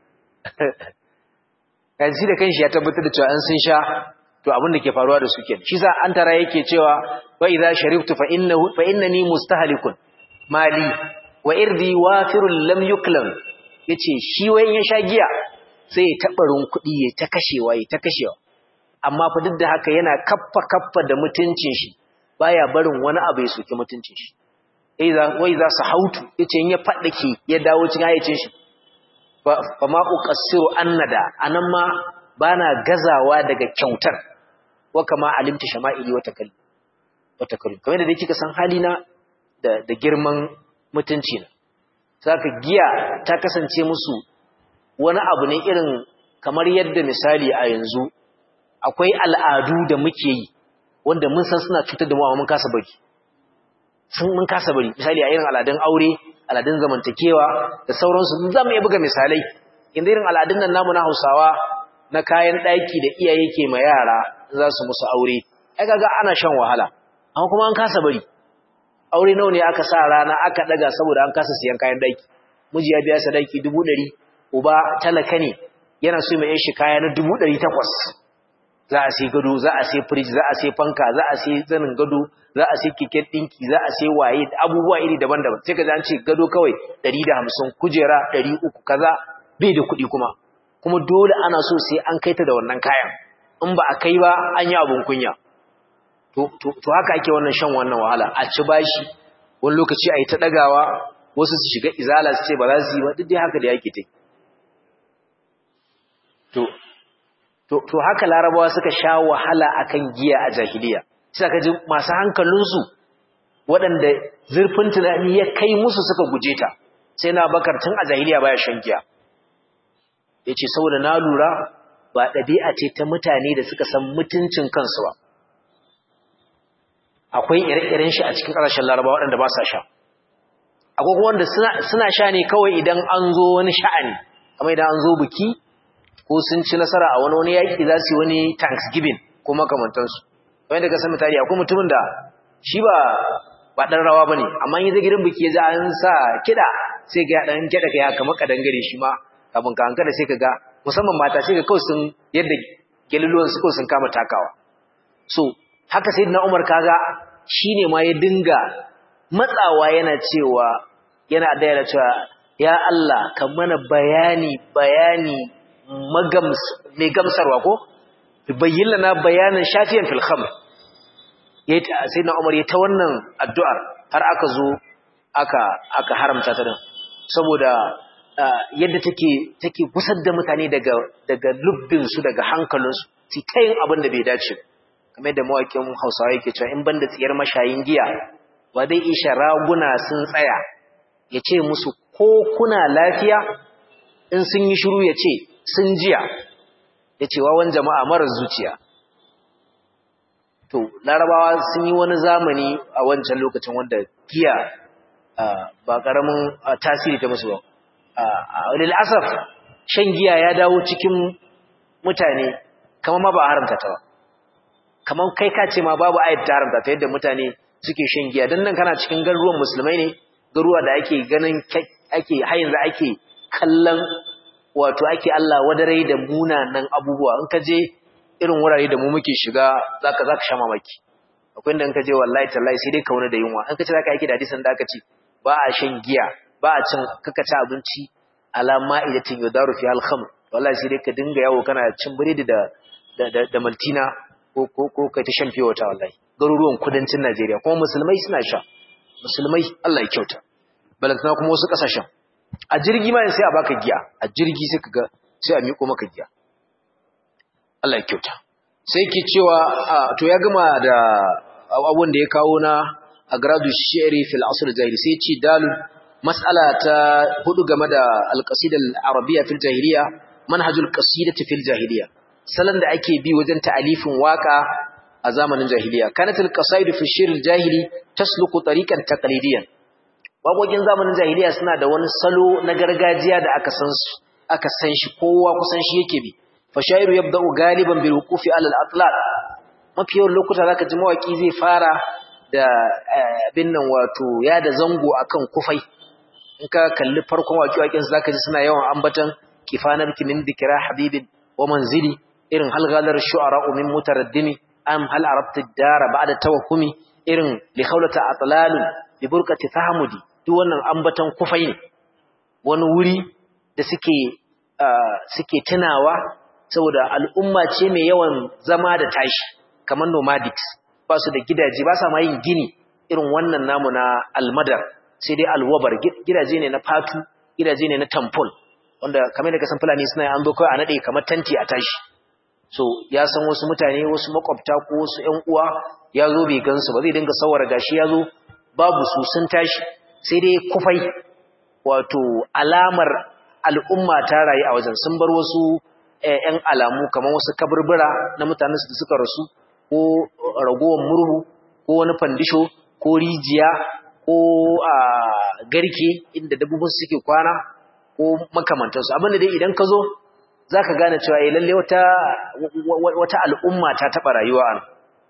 yanzu da kanshi ya tabbatar da cewa an sun sha to abin da ke faruwa da su kenan shi sa an tara yake cewa wa idza sharibtu fa innahu fa innani mustahlikun mali wa irdi wafirun lam yuklam yace shi wayan ya sha giya sai ya tabarin kuɗi ya ta kashewa ya ta kashewa amma fa duk da haka yana kaffa kaffa da mutuncin shi baya barin wani abu ya soki mutuncin shi wai za su hautu ya ce ya faɗake ya dawo cikin haicin shi ba ma ƙassiru annada a nan ma ba na gazawa daga kyautar wa kama alimta shama'ili wata kalli kamar da dai kika san halina da girman mutunci na saka giya ta kasance musu wani abu ne irin kamar yadda misali a yanzu akwai al'adu da muke yi wanda mun san suna cutar da mu amma mun kasa bari sun mun kasa bari misali a irin al'adun aure al'adun zamantakewa da sauransu za mu iya buga misalai inda irin al'adun nan namu na Hausawa na kayan ɗaki da iyaye ke ma yara za su musu aure ai kaga ana shan wahala amma kuma an kasa bari aure nawa ne aka sa rana aka daga saboda an kasa siyan kayan ɗaki miji ya biya sadaki dubu ɗari uba talaka ne yana so mai shi kaya na dubu ɗari takwas za a sai gado za a sai firij za a sai fanka za a sai zanin gado za a sai keken ɗinki za a sai waye abubuwa iri daban-daban sai ka ji an ce gado kawai ɗari da hamsin kujera ɗari uku kaza bai da kuɗi kuma kuma dole ana so sai an kai ta da wannan kayan in ba a kai ba an yi abin kunya to haka ake wannan shan wannan wahala a ci bashi wani lokaci a yi ta ɗagawa wasu su shiga izala su ce ba za su yi ba duk dai haka da yake ta to to haka larabawa suka sha wahala akan giya a jahiliya sai ka ji masu hankalinsu waɗanda zurfin tunani ya kai musu suka guje ta sai na bakar tun a jahiliya baya shan giya ya ce saboda na lura ba ɗabi'a ce ta mutane da suka san mutuncin kansu ba akwai ire-iren shi a cikin ƙasashen laraba waɗanda ba sa sha akwai kuma wanda suna sha ne kawai idan an zo wani sha'ani kamar idan an zo biki ko sun ci nasara a wani wani yaƙi za su yi wani thanksgiving ko makamantansu wani daga san misali akwai mutumin da shi ba ba ɗan rawa ba ne amma yi zai gidan biki ya za an sa kiɗa sai ga ɗan kiɗa ka ya kama ƙadangare shi ma kafin ka hankali sai ka ga musamman mata sai ka kawai sun yadda galiluwan su kawai sun kama takawa so haka sai na umar kaga shi ne ma ya dinga matsawa yana cewa yana da cewa ya Allah ka mana bayani bayani mai gamsarwa ko bayyana na bayanin shafiyan fil khamr sai na umar ya ta wannan addu'ar har aka zo aka aka haramta ta din saboda yadda take take gusar da mutane daga daga lubbin su daga hankalin su su ta yin abin da bai dace kamar da mawakin Hausawa yake cewa in banda tsiyar mashayin giya ba dai isha raguna sun tsaya ya ce musu ko kuna lafiya in sun yi shiru ya ce sun jiya ya ce wawan jama'a marar zuciya to larabawa sun yi wani zamani a wancan lokacin wanda giya ba ƙaramin tasiri ta musu ba lil'asaf shan giya ya dawo cikin mutane kama ma ba a haramta ta ba kamar kai ka ce ma babu ayat ta haramta ta yadda mutane suke shan giya don nan kana cikin garuruwan musulmai ne garuruwa da ake ganin ake hayin da ake kallon wato ake Allah wadarai da munanan abubuwa in ka je irin wurare da mu muke shiga zaka zaka sha mamaki akwai inda in ka je wallahi tallahi sai dai ka wani da yunwa in ka ce zaka yake da hadisin da aka ce ba a shan giya ba a cin kaka ci abinci ala ma'idatin yudaru fi al-khamr wallahi sai dai ka dinga yawo kana cin biredi da da da maltina ko ko ko kai ta shan fiye wata wallahi garuruwan kudancin Najeriya kuma musulmai suna sha musulmai Allah ya kyauta balantana kuma wasu kasashen a jirgi ma sai a baka giya a jirgi sai kaga sai a miko maka giya Allah ya kyauta sai ke cewa to ya gama da abun da ya kawo na agradu shi'ri fil asr jahili sai ce dalil mas'ala ta hudu game da alqasida al-arabiyya fil jahiliya manhajul qasidati fil jahiliya salon da ake bi wajen ta'alifin waka a zamanin jahiliya kanatul qasaidu fi shi'r al-jahili tasluku tariqan taqlidiyan waƙoƙin zamanin jahiliya suna da wani salo na gargajiya da aka san aka san shi kowa kusan shi yake bi fa shairu yabda'u galiban bil wuqufi ala al-atlal mafi yawan lokuta zaka ji mawaki zai fara da abin nan wato ya da zango akan kufai in ka kalli farkon waƙi-waƙin su zaka ji suna yawan ambatan kifanar kimin dikira habibin wa manzili irin halgalar shu'ara min mutaraddimi am hal arabta dara ba'da tawakkumi irin li khawlata atlalun bi burqati fahmudi duk wannan ambatan kufai ne wani wuri da suke suke tunawa saboda al'umma ce mai yawan zama da tashi kamar nomadics ba su da gidaje ba sa ma yin gini irin wannan namu na almadar sai dai alwabar gidaje ne na fatu gidaje ne na tampol wanda kamar da kasan fulani suna an zo kawai a nade kamar tanti a tashi so ya san wasu mutane wasu makwabta ko wasu ƴan uwa ya zo bai gansu ba zai dinga sawara gashi ya zo babu su sun tashi sai dai kufai wato alamar al'umma ta rayu a wajen sun bar wasu ‘yan alamu kamar wasu kaburbura na mutanen da suka rasu ko ragowar murhu ko wani fandisho ko rijiya ko a garke inda dabbobin suke kwana ko makamantansu abinda dai idan ka zo za ka gane cewa ya lalle wata al'umma ta taɓa rayuwa an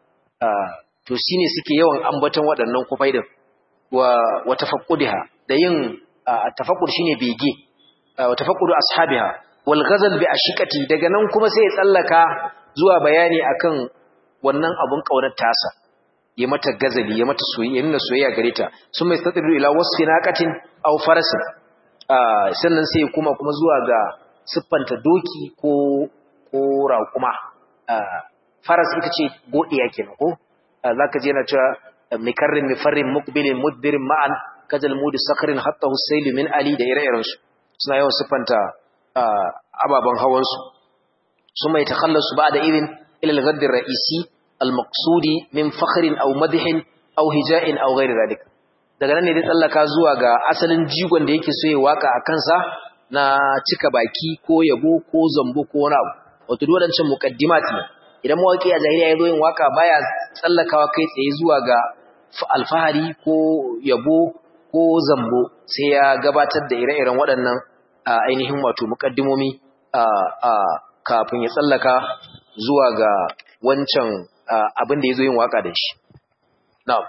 to shi ne suke yawan ambaton waɗannan kufai da wa tafakkudiha da yin tafakkur shi ne bege wa tafakkudu ashabiha wal ghazal bi ashiqati daga nan kuma sai ya tsallaka zuwa bayani akan wannan abun kaunar tasa ya mata gazali ya mata soyayya nuna soyayya gare ta sun mai stadiru ila wasfi naqatin aw farasin sannan sai kuma kuma zuwa ga siffanta doki ko ko raƙuma faras ita ce godiya kenan ko zaka je na cewa mikarrin mifarrin muqbilin mudbirin ma'an kajal mudi sakrin hatta husayl min ali da ire-iren su suna yawan siffanta ababan hawan su sun mai takhallasu ba'da idin ila al-ghadd ar-ra'isi al-maqsudi min fakhrin aw madhin aw hija'in aw ghairi dhalik daga nan ne dai tsallaka zuwa ga asalin jigon da yake so ya waka a kansa na cika baki ko yabo ko zambo ko wani abu wato duk wadancan muqaddimat ne idan mawaki a jahiliya ya zo yin waka baya tsallakawa kai tsaye zuwa ga alfahari ko yabo ko zambo sai ya gabatar da ire-iren waɗannan ainihin wato muqaddimomi kafin ya tsallaka zuwa ga wancan abin da ya zo yin waka da shi na'am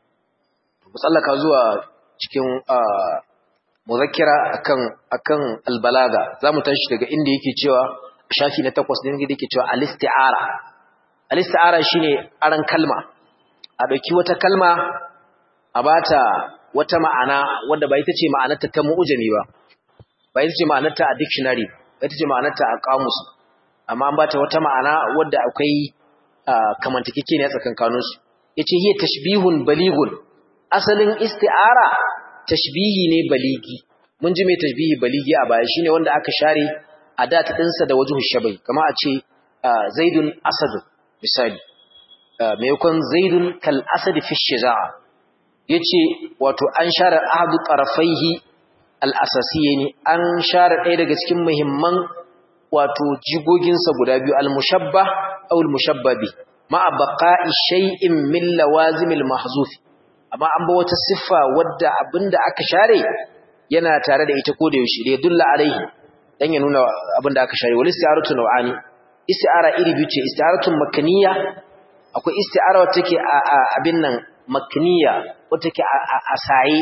mu tsallaka zuwa cikin muzakkira akan akan albalaga zamu tashi daga inda yake cewa shafi na takwas ne inda yake cewa al-isti'ara al-isti'ara shine aran kalma a dauki wata kalma a bata wata ma'ana wanda ba ita ce ma'anarta ta mu'jami ba ba ita ce ma'anarta a dictionary ba ita ce ma'anarta a kamus amma an bata wata ma'ana wadda akwai kamantakeke ne a tsakankaninsu yace hiya tashbihun balighun asalin isti'ara tashbihi ne baligi mun ji mai tashbihi baligi a baya shine wanda aka share adat dinsa da wajhu shabai kama a ce zaidun asad misali maimakon zaidun kal asad fi shiza'a yace wato an share ahadu tarafaihi al asasiyni an share ɗaya daga cikin muhimman wato jigoginsa guda biyu al mushabbah aw al mushabbabi ma'a baqa'i shay'in min lawazimil mahzuf amma an ba wata siffa wadda abinda aka share yana tare da ita ko da yaushe da dulla alaihi dan ya nuna abinda aka share wal isti'aratu naw'ani isti'ara iri biyu ce isti'aratu makniya akwai isti'ara wacce take a abin nan makniya wacce take a saye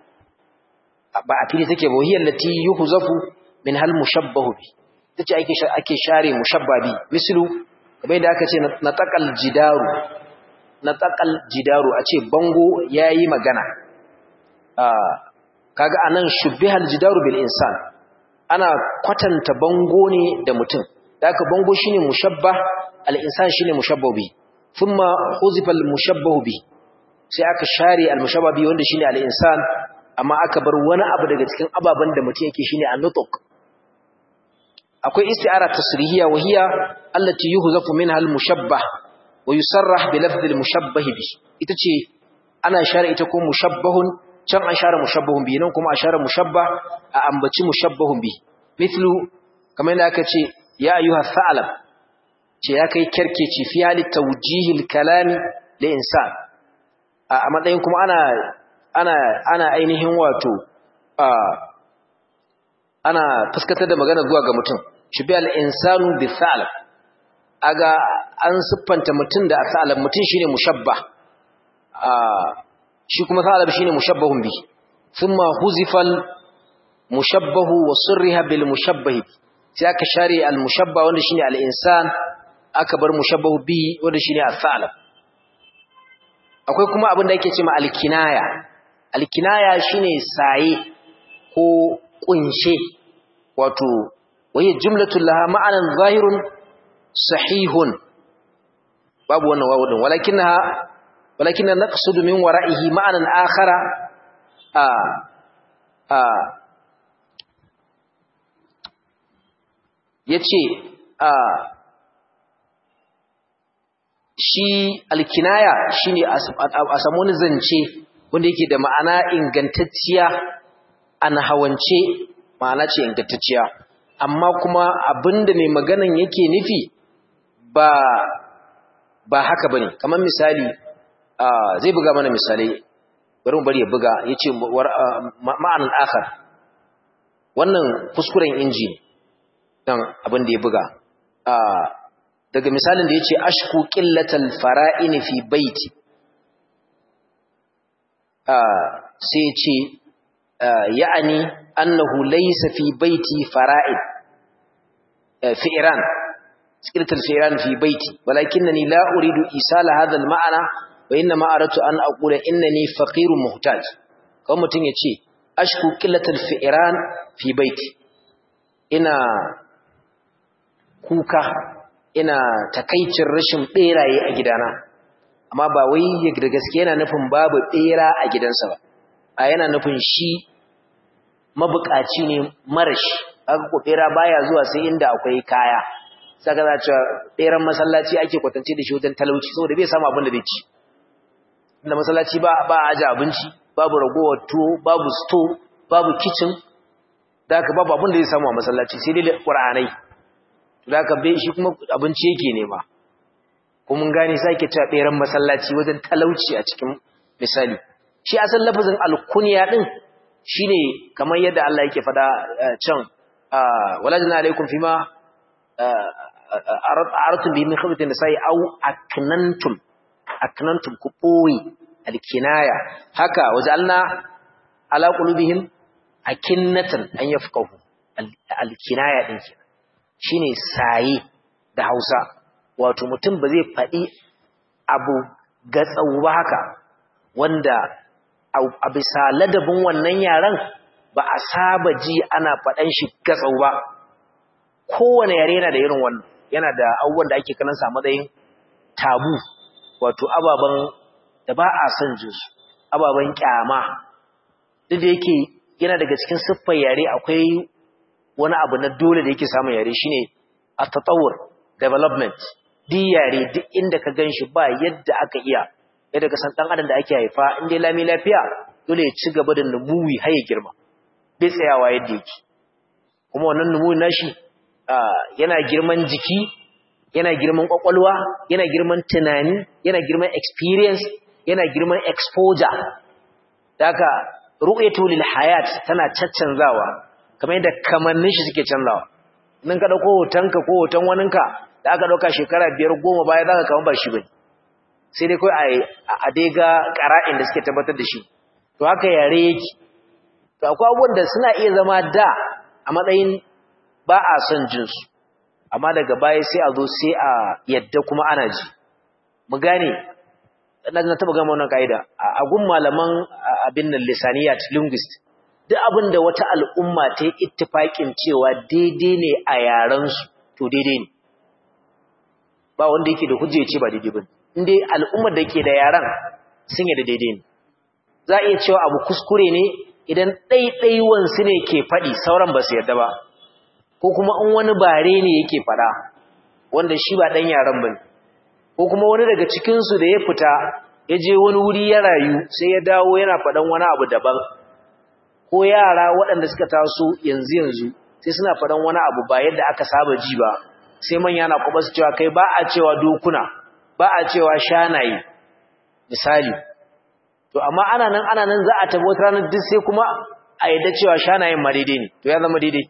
ba a fili take ba hiyar lati yuhzafu min hal mushabbahu bi tace ake ake share mushabbabi mislu kamar da aka ce na taqal jidaru na tsakal jidaru a ce bango ya yi magana kaga a nan shubbihal jidaru bil insan ana kwatanta bango ne da mutum da aka bango shi ne mushabba al'insan shi ne mushabba bi thumma huzifal mushabba bi sai aka share al-mushabba bi wanda shi ne al'insan amma aka bar wani abu daga cikin ababen da mutum yake shi ne annutuk akwai isti'ara tasrihiyya wa hiya allati yuhzafu minha al-mushabbah wa yusarrah bi lafdh al-mushabbah bi ita ce ana share ita ko mushabbahun can an share mushabbahun bi nan kuma a share mushabbah a ambaci mushabbahun bi mithlu kamar yadda aka ce ya ayyuha tha'lab ce ya kai kerkeci fi hali tawjih al-kalam li insan a matsayin kuma ana ana ana ainihin wato ana fuskatar da magana zuwa ga mutum shi bi al-insanu bi tha'lab aga an siffanta mutum da asalan mutum shine mushabbah shi kuma salab shine mushabbahun bi thumma huzifal mushabbahu wa surriha bil mushabbah sai aka share al mushabbah wanda shine al insan aka bar mushabbahu bi wanda shine as-salab akwai kuma abin da yake cewa al kinaya al kinaya shine saye ko kunshe wato waye jumlatul laha ma'anan zahirun sahihun babu wannan wawu din walakinha walakinna naqsudu min wara'ihi ma'anan akhara a a yace a shi alkinaya shine a samu wani zance wanda yake da ma'ana ingantacciya an hawance ma'ana ce ingantacciya amma kuma abinda mai maganan yake nufi ba ba haka bane kamar misali zai buga mana misalai bari mu bari ya buga yace ma'anan akhar wannan kuskuren inji dan abin da ya buga daga misalin da yace ashku qillatal fara'in fi baiti sai yace ya'ani annahu laysa fi baiti fara'id fi Iran qillatal fi'ran fi baiti walakinni la uridu isala hadha al-ma'na wa inna ma aratu an aqula innani faqirun muhtaj kawai mutun yace ashku qillatal fi'ran fi baiti ina kuka ina takaicin rashin beraye a gidana amma ba wai da gaske yana nufin babu bera a gidansa ba a yana nufin shi mabukaci ne marashi aka ko bera baya zuwa sai inda akwai kaya saka za ta beran masallaci ake kwatance da shi wajen talauci saboda bai samu abin da zai ci inda masallaci ba ba aje abinci babu ragowar tuwo babu sto babu kitchen da haka babu abin da zai samu a masallaci sai dai qur'anai da haka bai shi kuma abinci yake nema kuma mun gane sai ke cewa beran masallaci wajen talauci a cikin misali shi asal lafazin alkunya din shine kamar yadda Allah yake fada can walajna alaikum fima aratun bi min khabatin sai au aknantum aknantum ku boye alkinaya haka wajalna ala qulubihim akinnatan an yafqahu alkinaya din kenan shine saye da Hausa wato mutum ba zai faɗi abu gatsau ba haka wanda a bisa ladabin wannan yaran ba a saba ji ana faɗan shi gatsau ba kowane yare yana da irin wannan yana da abubuwan da ake kanan sa matsayin tabu wato ababen da ba a son jin su ababen kyama duk da yake yana daga cikin siffar yare akwai wani abu na dole da yake samun yare shine at-tatawur development duk yare duk inda ka ganshi ba yadda aka iya yadda ka san dan adam da ake haifa in dai lami lafiya dole ya ci gaba da numuwi har ya girma bai tsayawa yadda yake kuma wannan numuwi nashi yana girman jiki yana girman kwakwalwa yana girman tunani yana girman experience yana girman exposure daga ru'yatu lil hayat tana caccanzawa kamar yadda kamannin shi suke canzawa nan ka dauko hotonka ko hoton waninka da aka dauka shekara biyar goma baya zaka kaman ba shi bane sai dai kai a dai ga qara'in da suke tabbatar da shi to haka yare yake to akwai abubuwan da suna iya zama da a matsayin ba a son jin su amma daga baya sai a zo sai a yadda kuma ana ji mu gane na taba gama wannan kaida a gun malaman abin nan lisaniyat linguist duk abin da wata al'umma ta yi ittifaƙin cewa daidai ne a yarensu to daidai ne ba wanda yake da hujja ya ce ba daidai ba inda al'ummar da ke da yaren sun yi da daidai ne za a iya cewa abu kuskure ne idan ɗaiɗaiwansu ne ke faɗi sauran ba su yarda ba ko kuma in wani bare ne yake faɗa wanda shi ba ɗan yaren ba ne ko kuma wani daga cikinsu da ya fita ya je wani wuri ya rayu sai ya dawo yana faɗan wani abu daban ko yara waɗanda suka taso yanzu yanzu sai suna faɗan wani abu ba yadda aka saba ji ba sai manya na kuma su cewa kai ba a cewa dokuna ba a cewa shanaye misali to amma ana nan ana nan za a tabo wata ranar duk sai kuma a yadda cewa shanayen ma daidai ne to ya zama daidai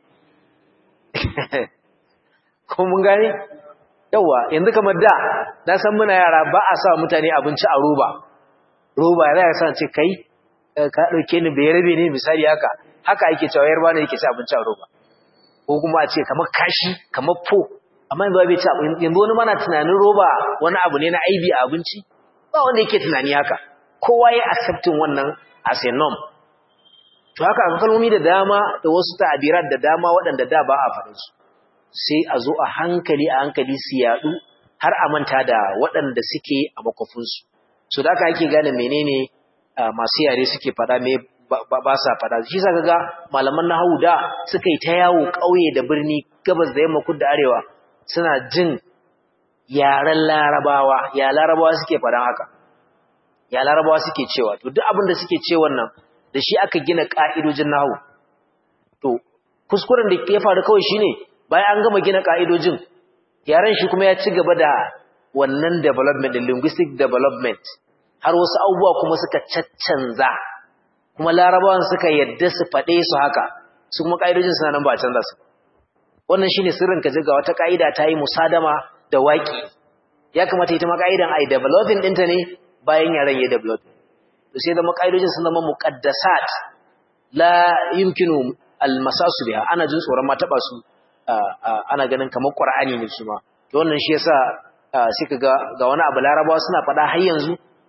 ko mun gane yawa yanzu kamar da na san muna yara ba a sa mutane abinci a roba roba ya za san ce kai ka dauke ni bai rabe ne misali haka haka ake cewa yarba ne yake ci abinci a roba ko kuma a ce kamar kashi kamar fo amma yanzu bai ci yanzu wani mana tunanin roba wani abu ne na aibi a abinci ba wanda yake tunani haka kowa ya accepting wannan as a norm to haka akwai kalmomi da dama da wasu ta'abirat da dama waɗanda da ba a faɗin su sai a zo a hankali a hankali su yaɗu har a manta da waɗanda suke a makofinsu so da aka ake gane menene masu yare suke faɗa me ba sa faɗa shi sa ga malaman na da suka yi ta yawo ƙauye da birni gabas da yamma kudu da arewa suna jin yaren larabawa ya larabawa suke faɗan haka ya larabawa suke cewa to duk abin da suke ce wannan da shi aka gina ka'idojin nahwu to kuskuren da ya faru kawai shine bayan an gama gina ka'idojin yaran shi kuma ya ci gaba da wannan development da linguistic development har wasu abubuwa kuma suka caccanza kuma larabawan suka yadda su faɗe su haka su kuma ka'idojin suna nan ba a canza su wannan shine sirrin ka ga wata ka'ida ta yi musadama da waƙi ya kamata ita ma ka'idan ai developing ɗinta ne bayan yaran ya developing to sai zama ka'idojin sun zama muqaddasat la yumkinu almasasu biha ana jin tsoron ma taba su ana ganin kamar qur'ani ne su ma to wannan shi yasa sai kaga ga wani abu larabawa suna faɗa har yanzu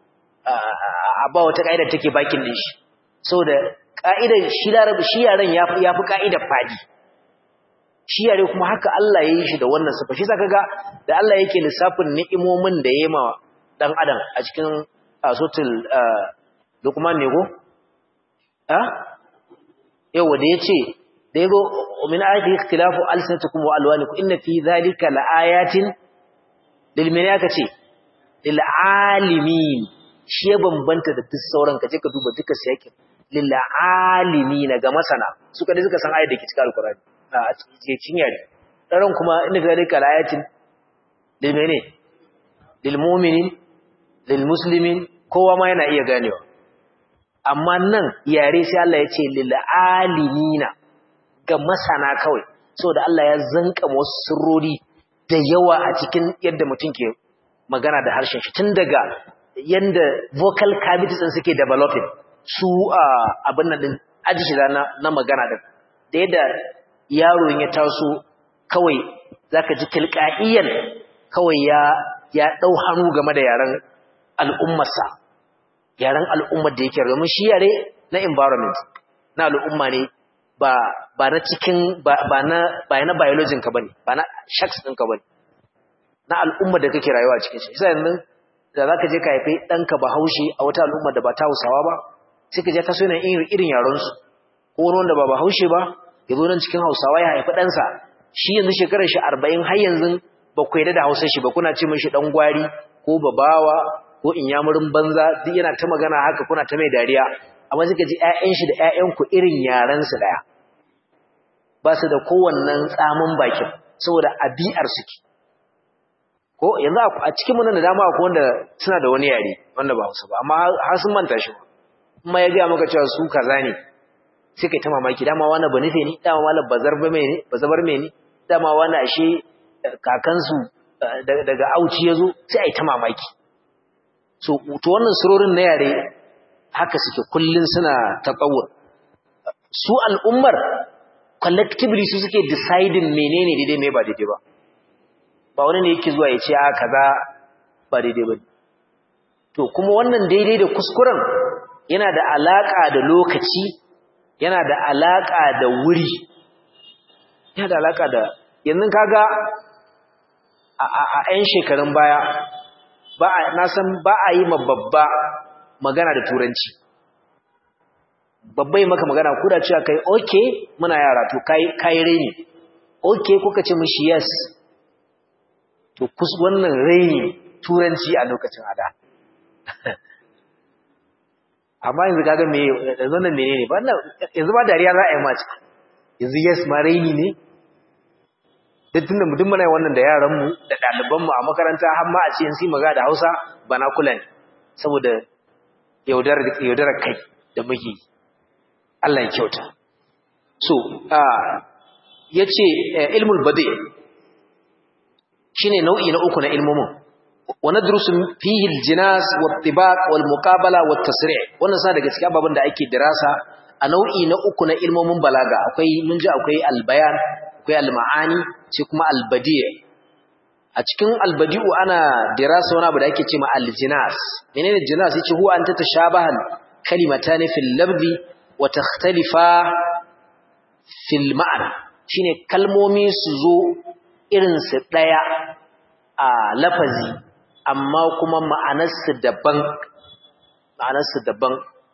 a ba wata ka'ida take bakin din shi saboda ka'idar shi larabi shi yaran yafi yafi ka'idar fadi shi yare kuma haka Allah ya yi shi da wannan sifa shi zaka ga da Allah yake lissafin ni'imomin da yayi ma dan adam a cikin sotul Luqman ne go a yau da yace da yago min ayati ikhtilafu alsanatukum wa alwanikum inna fi dhalika laayatin lil malaka ce lil alimin shi ya bambanta da duk sauran kaje ka duba duka siyakin lil alimin ga masana suka dai suka san ayat da ke cikin alqur'ani a cikin yare daren kuma inna fi dhalika laayatin lil mene lil mu'minin lil muslimin kowa ma yana iya ganewa amma nan yare sai Allah ya ce lil alimina ga masana kawai saboda Allah ya zanka wasu sirrori da yawa a cikin yadda mutum ke magana da harshen shi tun daga yanda vocal cavities din suke developing su abin nan din ajishi na na magana din da yadda yaro ya taso kawai zaka ji tilqaiyan kawai ya ya dau hannu game da yaran al'ummarsa yaren al'ummar da yake domin shi yare na environment na al'umma ne ba ba na cikin ba na ba na biologin ka bane ba na shaks ɗinka bane na al'ummar da kake rayuwa cikin shi sai yanzu da zaka je ka haifi ɗanka Bahaushe a wata al'ummar da ba ta Hausawa ba sai ka je ka so yana irin irin yaron su ko wani wanda ba Bahaushe ba ya zo nan cikin Hausawa ya haifi ɗansa shi yanzu shekarar shi 40 har yanzu ba ku yarda da Hausar shi ba kuna ce mishi dan gwari ko babawa ko inyamurin banza duk yana ta magana haka kuna ta mai dariya amma suka ji ƴaƴan shi da ƴaƴan ku irin yaran su daya ba su da kowannen tsamin bakin saboda abi'ar suke ko yanzu a cikin mun da dama akwai wanda suna da wani yare wanda ba Hausa ba amma har sun manta shi kuma ya ga maka cewa su kaza ne sai kai ta mamaki dama wani ba nufe ne dama wani bazar ba mai ne bazabar mai ne dama wani ashe kakansu daga auci ya zo sai a yi ta mamaki so to wannan surorin na yare haka suke kullun suna taqawur su al'ummar collectively su suke deciding menene daidai me ba daidai ba ba wani ne yake zuwa ya ce a kaza ba daidai ba to kuma wannan daidai da kuskuren yana da alaka da lokaci yana da alaka da wuri yana da alaka da yanzu kaga a 'yan shekarun baya ba na san ba a yi ma babba magana da turanci babba yi maka magana kuda cewa kai okay muna yara to kai kai reni okay kuka ce mishi yes to kus wannan reni turanci a lokacin ada amma yanzu kaga me yanzu nan menene ba yanzu ba dariya za a yi mace yanzu yes ma reni ne duk tunda mutum muna wannan da yaranmu da ɗalibanmu a makaranta har ma a ce sai maga da Hausa bana kula ne saboda yaudar yaudar kai da muke Allah ya kyauta so ah yace ilmul badi shine nau'i na uku na ilmumin wa nadrusu fihi aljinas wattibaq wal muqabala wat tasri' wannan sa daga cikin ababen da ake dirasa a nau'i na uku na ilmomin balaga akwai mun ji akwai albayan akwai alma'ani sai kuma albadi' a cikin albadi'u ana dirasa wani abu da ake cewa aljinas menene jinas yace huwa anta tashabahan kalimatan fil labdi wa takhtalifa fil ma'na shine kalmomi su zo irin su daya a lafazi amma kuma ma'anarsu daban ma'anarsu daban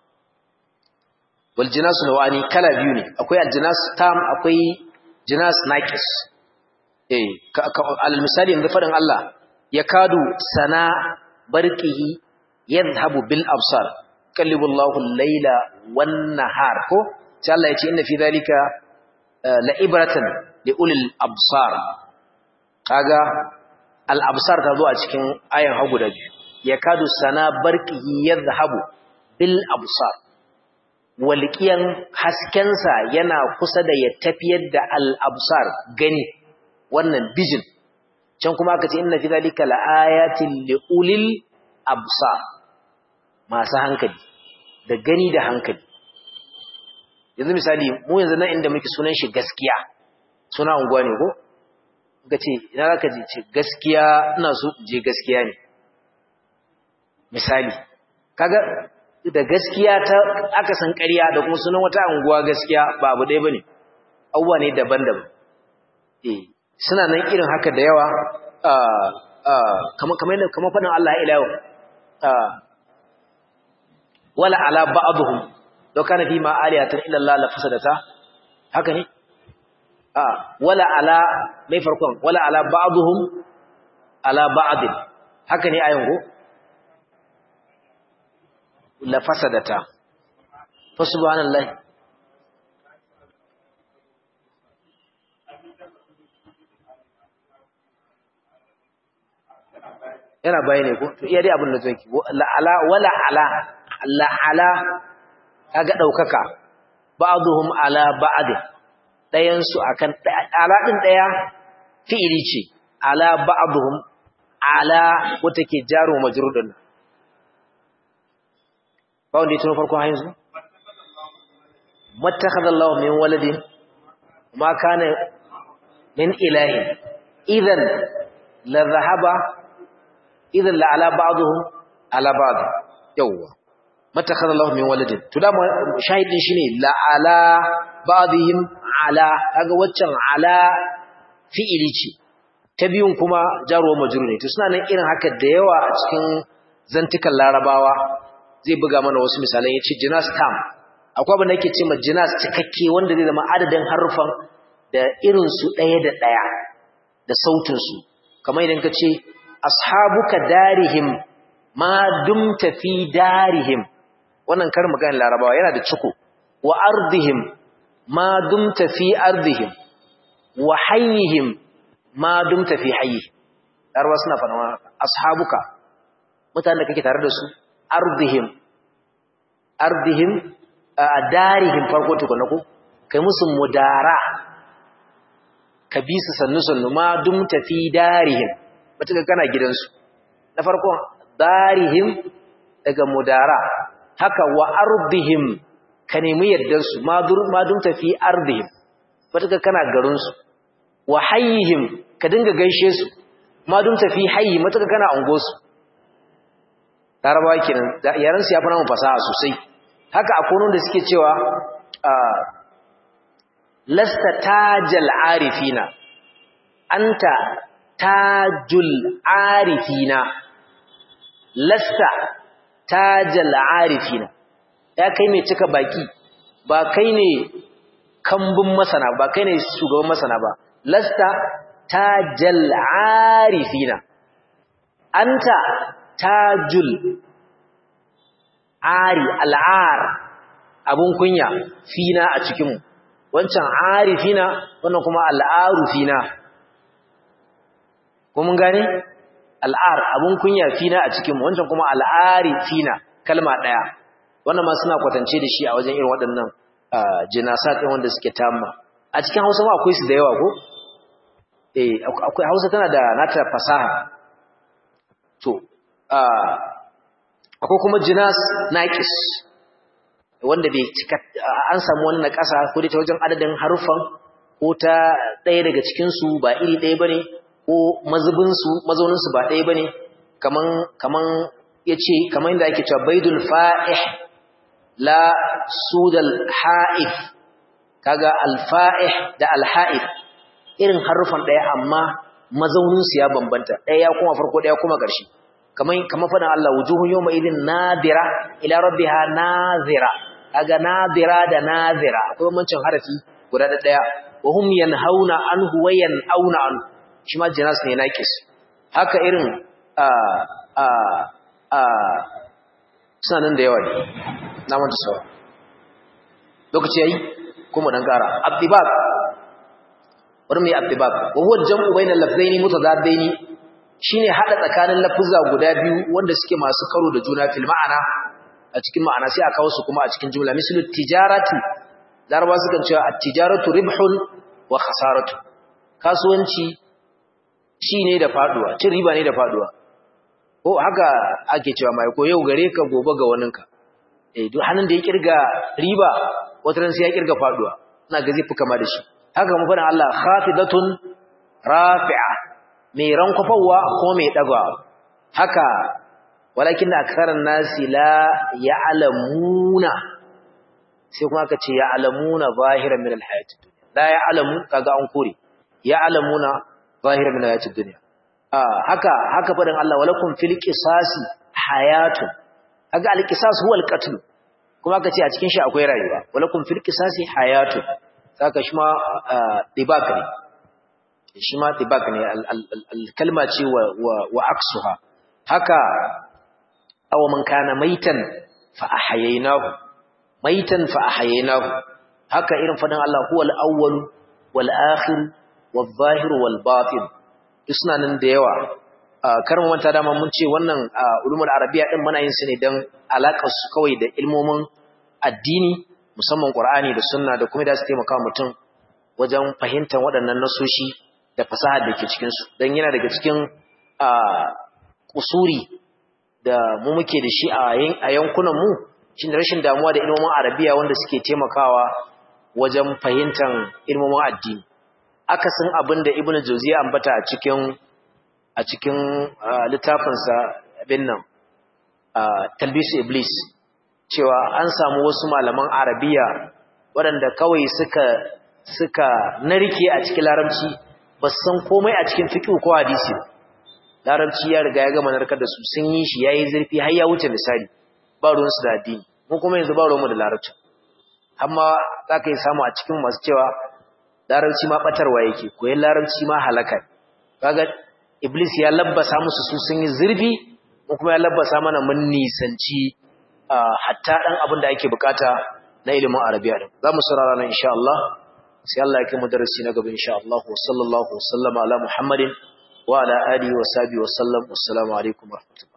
wal jinas nawani kala biyu ne akwai aljinas tam akwai jinas naqis eh alal misali yanzu fadin Allah ya kadu sana barqihi yadhhabu bil absar qallibu Allahu al-laila wan nahar ko sai Allah ya ce inna fi dhalika la ibratan li ulil absar kaga al absar ta zo a cikin ayan hagu da biyu yakadu sana barqihi yadhhabu bil absar walqiyan haskensa yana kusa da ya tafiyar da al absar gani wannan vision can kuma aka ce inna fi dhalika la ayatin li ulil absar masu hankali da gani da hankali yanzu misali mu yanzu nan inda muke sunan shi gaskiya suna unguwa ne ko ga ce ina za ka je ce gaskiya ina so je gaskiya ne misali kaga da gaskiya ta aka san ƙarya da kuma sunan wata unguwa gaskiya ba abu ɗaya bane abubuwa ne daban-daban eh suna nan irin haka da yawa kamar kamar kamar fadin Allah ila yau wala ala ba'dhum law kana fi ma aliyatan illa Allah la fasadata haka ne a wala ala mai farkon wala ala ba'dhum ala ba'd haka ne ayin go la fasadata fa subhanallahi yana bayane ko to iya dai abin da zai la ala wala ala la ala kaga daukaka ba'dhum ala ba'd dayan su akan ala din daya fi'ili ce ala ba'dhum ala wata ke jaro majrudun ba wanda ya tuno farko har yanzu mattakhadha Allahu min waladin ma kana min ilahi idan la dhahaba idan la ala ba'dhum ala ba'd yawwa mattakhadha Allahu min waladin to da shahidin shine la ala ba'dihim ala kaga waccan ala fi'ili ce ta biyun kuma jaruwa majrur ne to suna nan irin haka da yawa a cikin zantukan larabawa zai buga mana wasu misalan yace jinas tam akwai abin da yake cewa jinas cikakke wanda zai zama adadin harufan da irin su daya da daya da sautin su kamar idan ka ce ashabuka darihim ma dumta fi darihim wannan kar maganar larabawa yana da ciko wa ardihim ma dumta fi ardihim wa hayyihim ma dumta fi hayyi larabawa suna fara ashabuka mutanen da kake tare da su ardihim ardihim a darihim farko tukuna ko kai musu mudara ka bi su sannu sannu ma dumta fi darihim matuka kana gidansu na farko darihim daga mudara haka wa ardihim ka nemi yardarsu ma dumta fi ardihim matuka kana garinsu wa hayyihim ka dinga gaishe su ma dumta fi hayyi matuka kana angosu larabawa kenan yaran su ya fi namun fasaha sosai haka akwai da suke cewa lasta tajal arifina anta tajul arifina lasta tajal arifina ya kai mai cika baki ba kai ne kambun masana ba kai ne shugaban masana ba lasta tajal arifina anta tajul ari al'ar abun kunya fina a cikinmu wancan arifina wannan kuma al'aru fina ko mun gane al'ar abun kunya fina a cikinmu wancan kuma al'ari fina kalma ɗaya wannan ma suna kwatance da shi a wajen irin waɗannan jinasat ɗin wanda suke tamma a cikin hausa ma akwai su da yawa ko eh akwai hausa tana da nata fasaha to akwai kuma jinas naqis wanda bai cika an samu wani naƙasa ko dai ta wajen adadin harufan ko ta ɗaya daga cikin su ba iri ɗaya bane ko mazubin su mazaunin su ba ɗaya bane kaman kaman yace kaman inda ake cewa baidul fa'ih la sudal ha'if kaga al fa'ih da al ha'if irin harufan ɗaya amma mazaunin su ya bambanta ɗaya kuma farko ɗaya kuma ƙarshe kaman kaman fadan Allah wujuhun yawma idin nadira ila rabbiha nazira kaga nadira da nazira akwai bambancin harafi guda da daya wa hum yanhauna anhu wa yanauna an shi ma jinas ne naqis haka irin a a a suna nan da yawa ne na manta sawa lokaci yayi kuma dan kara abdibab wani mai abdibab wa huwa jam'u bainal lafzaini mutadaddaini shine hada tsakanin lafuzza guda biyu wanda suke masu karo da juna fil ma'ana a cikin ma'ana sai a kawo su kuma a cikin jumla mislu tijarati laraba sukan cewa at-tijaratu ribhun wa khasaratu kasuwanci shi ne da faduwa cin riba ne da faduwa ko haka ake cewa mai ko yau gare ka gobe ga waninka eh duk hannun da ya kirga riba wata ran sai ya kirga faduwa ina ga zai fi kama da shi haka mu faɗin Allah khafidatun rafi'a mai rankwafawa ko mai dagawa haka walakin aktharan nasi la ya'lamuna sai kuma aka ce ya'lamuna zahiran min al-hayatid dunya la ya'lamu kaga an kore ya'lamuna zahiran min al-hayatid dunya ah haka haka fadin Allah walakum fil qisasi hayatun kaga al-qisas huwa al-qatl kuma aka ce a cikin shi akwai rayuwa walakum fil qisasi hayatun saka shi ma dibak ne shi ma dibak ne al-kalma ce wa wa aksuha haka aw man kana maitan fa ahyaynahu maitan fa ahyaynahu haka irin fadin Allah huwal awwal wal akhir wal zahir wal batin suna nan da yawa karin manta dama mun ce wannan ulumul arabiya din muna yin su ne dan alakar su kawai da ilmomin addini musamman qur'ani da sunna da kuma da su taimaka mutum wajen fahimtar waɗannan nasoshi da fasahar da ke cikin su dan yana daga cikin kusuri da mu muke da shi a yankunan mu shi rashin damuwa da ilmomin arabiya wanda suke taimakawa wajen fahimtar ilmomin addini akasin abin da ibnu jauziya ambata a cikin a cikin littafinsa abin nan talbisu iblis cewa an samu wasu malaman arabiya waɗanda kawai suka suka narke a cikin larabci ba su san komai a cikin fiqh ko hadisi larabci ya riga ya gama narkar da su sun yi shi yayi zurfi har ya wuce misali ba ruwansu da addini mu kuma yanzu ba ruwanmu da larabci amma za ka yi samu a cikin masu cewa larabci ma batarwa yake koyan larabci ma halaka kaga iblis ya labbasa musu su sun yi zurfi mu kuma ya labbasa mana mun nisanci hatta dan abin da ake bukata na ilimin arabiya din za mu saurara nan insha Allah sai Allah ya kai mu darasi na gaba insha Allah wa sallallahu wa sallama ala muhammadin wa ala alihi wa sahbihi wa sallam assalamu alaikum wa rahmatullahi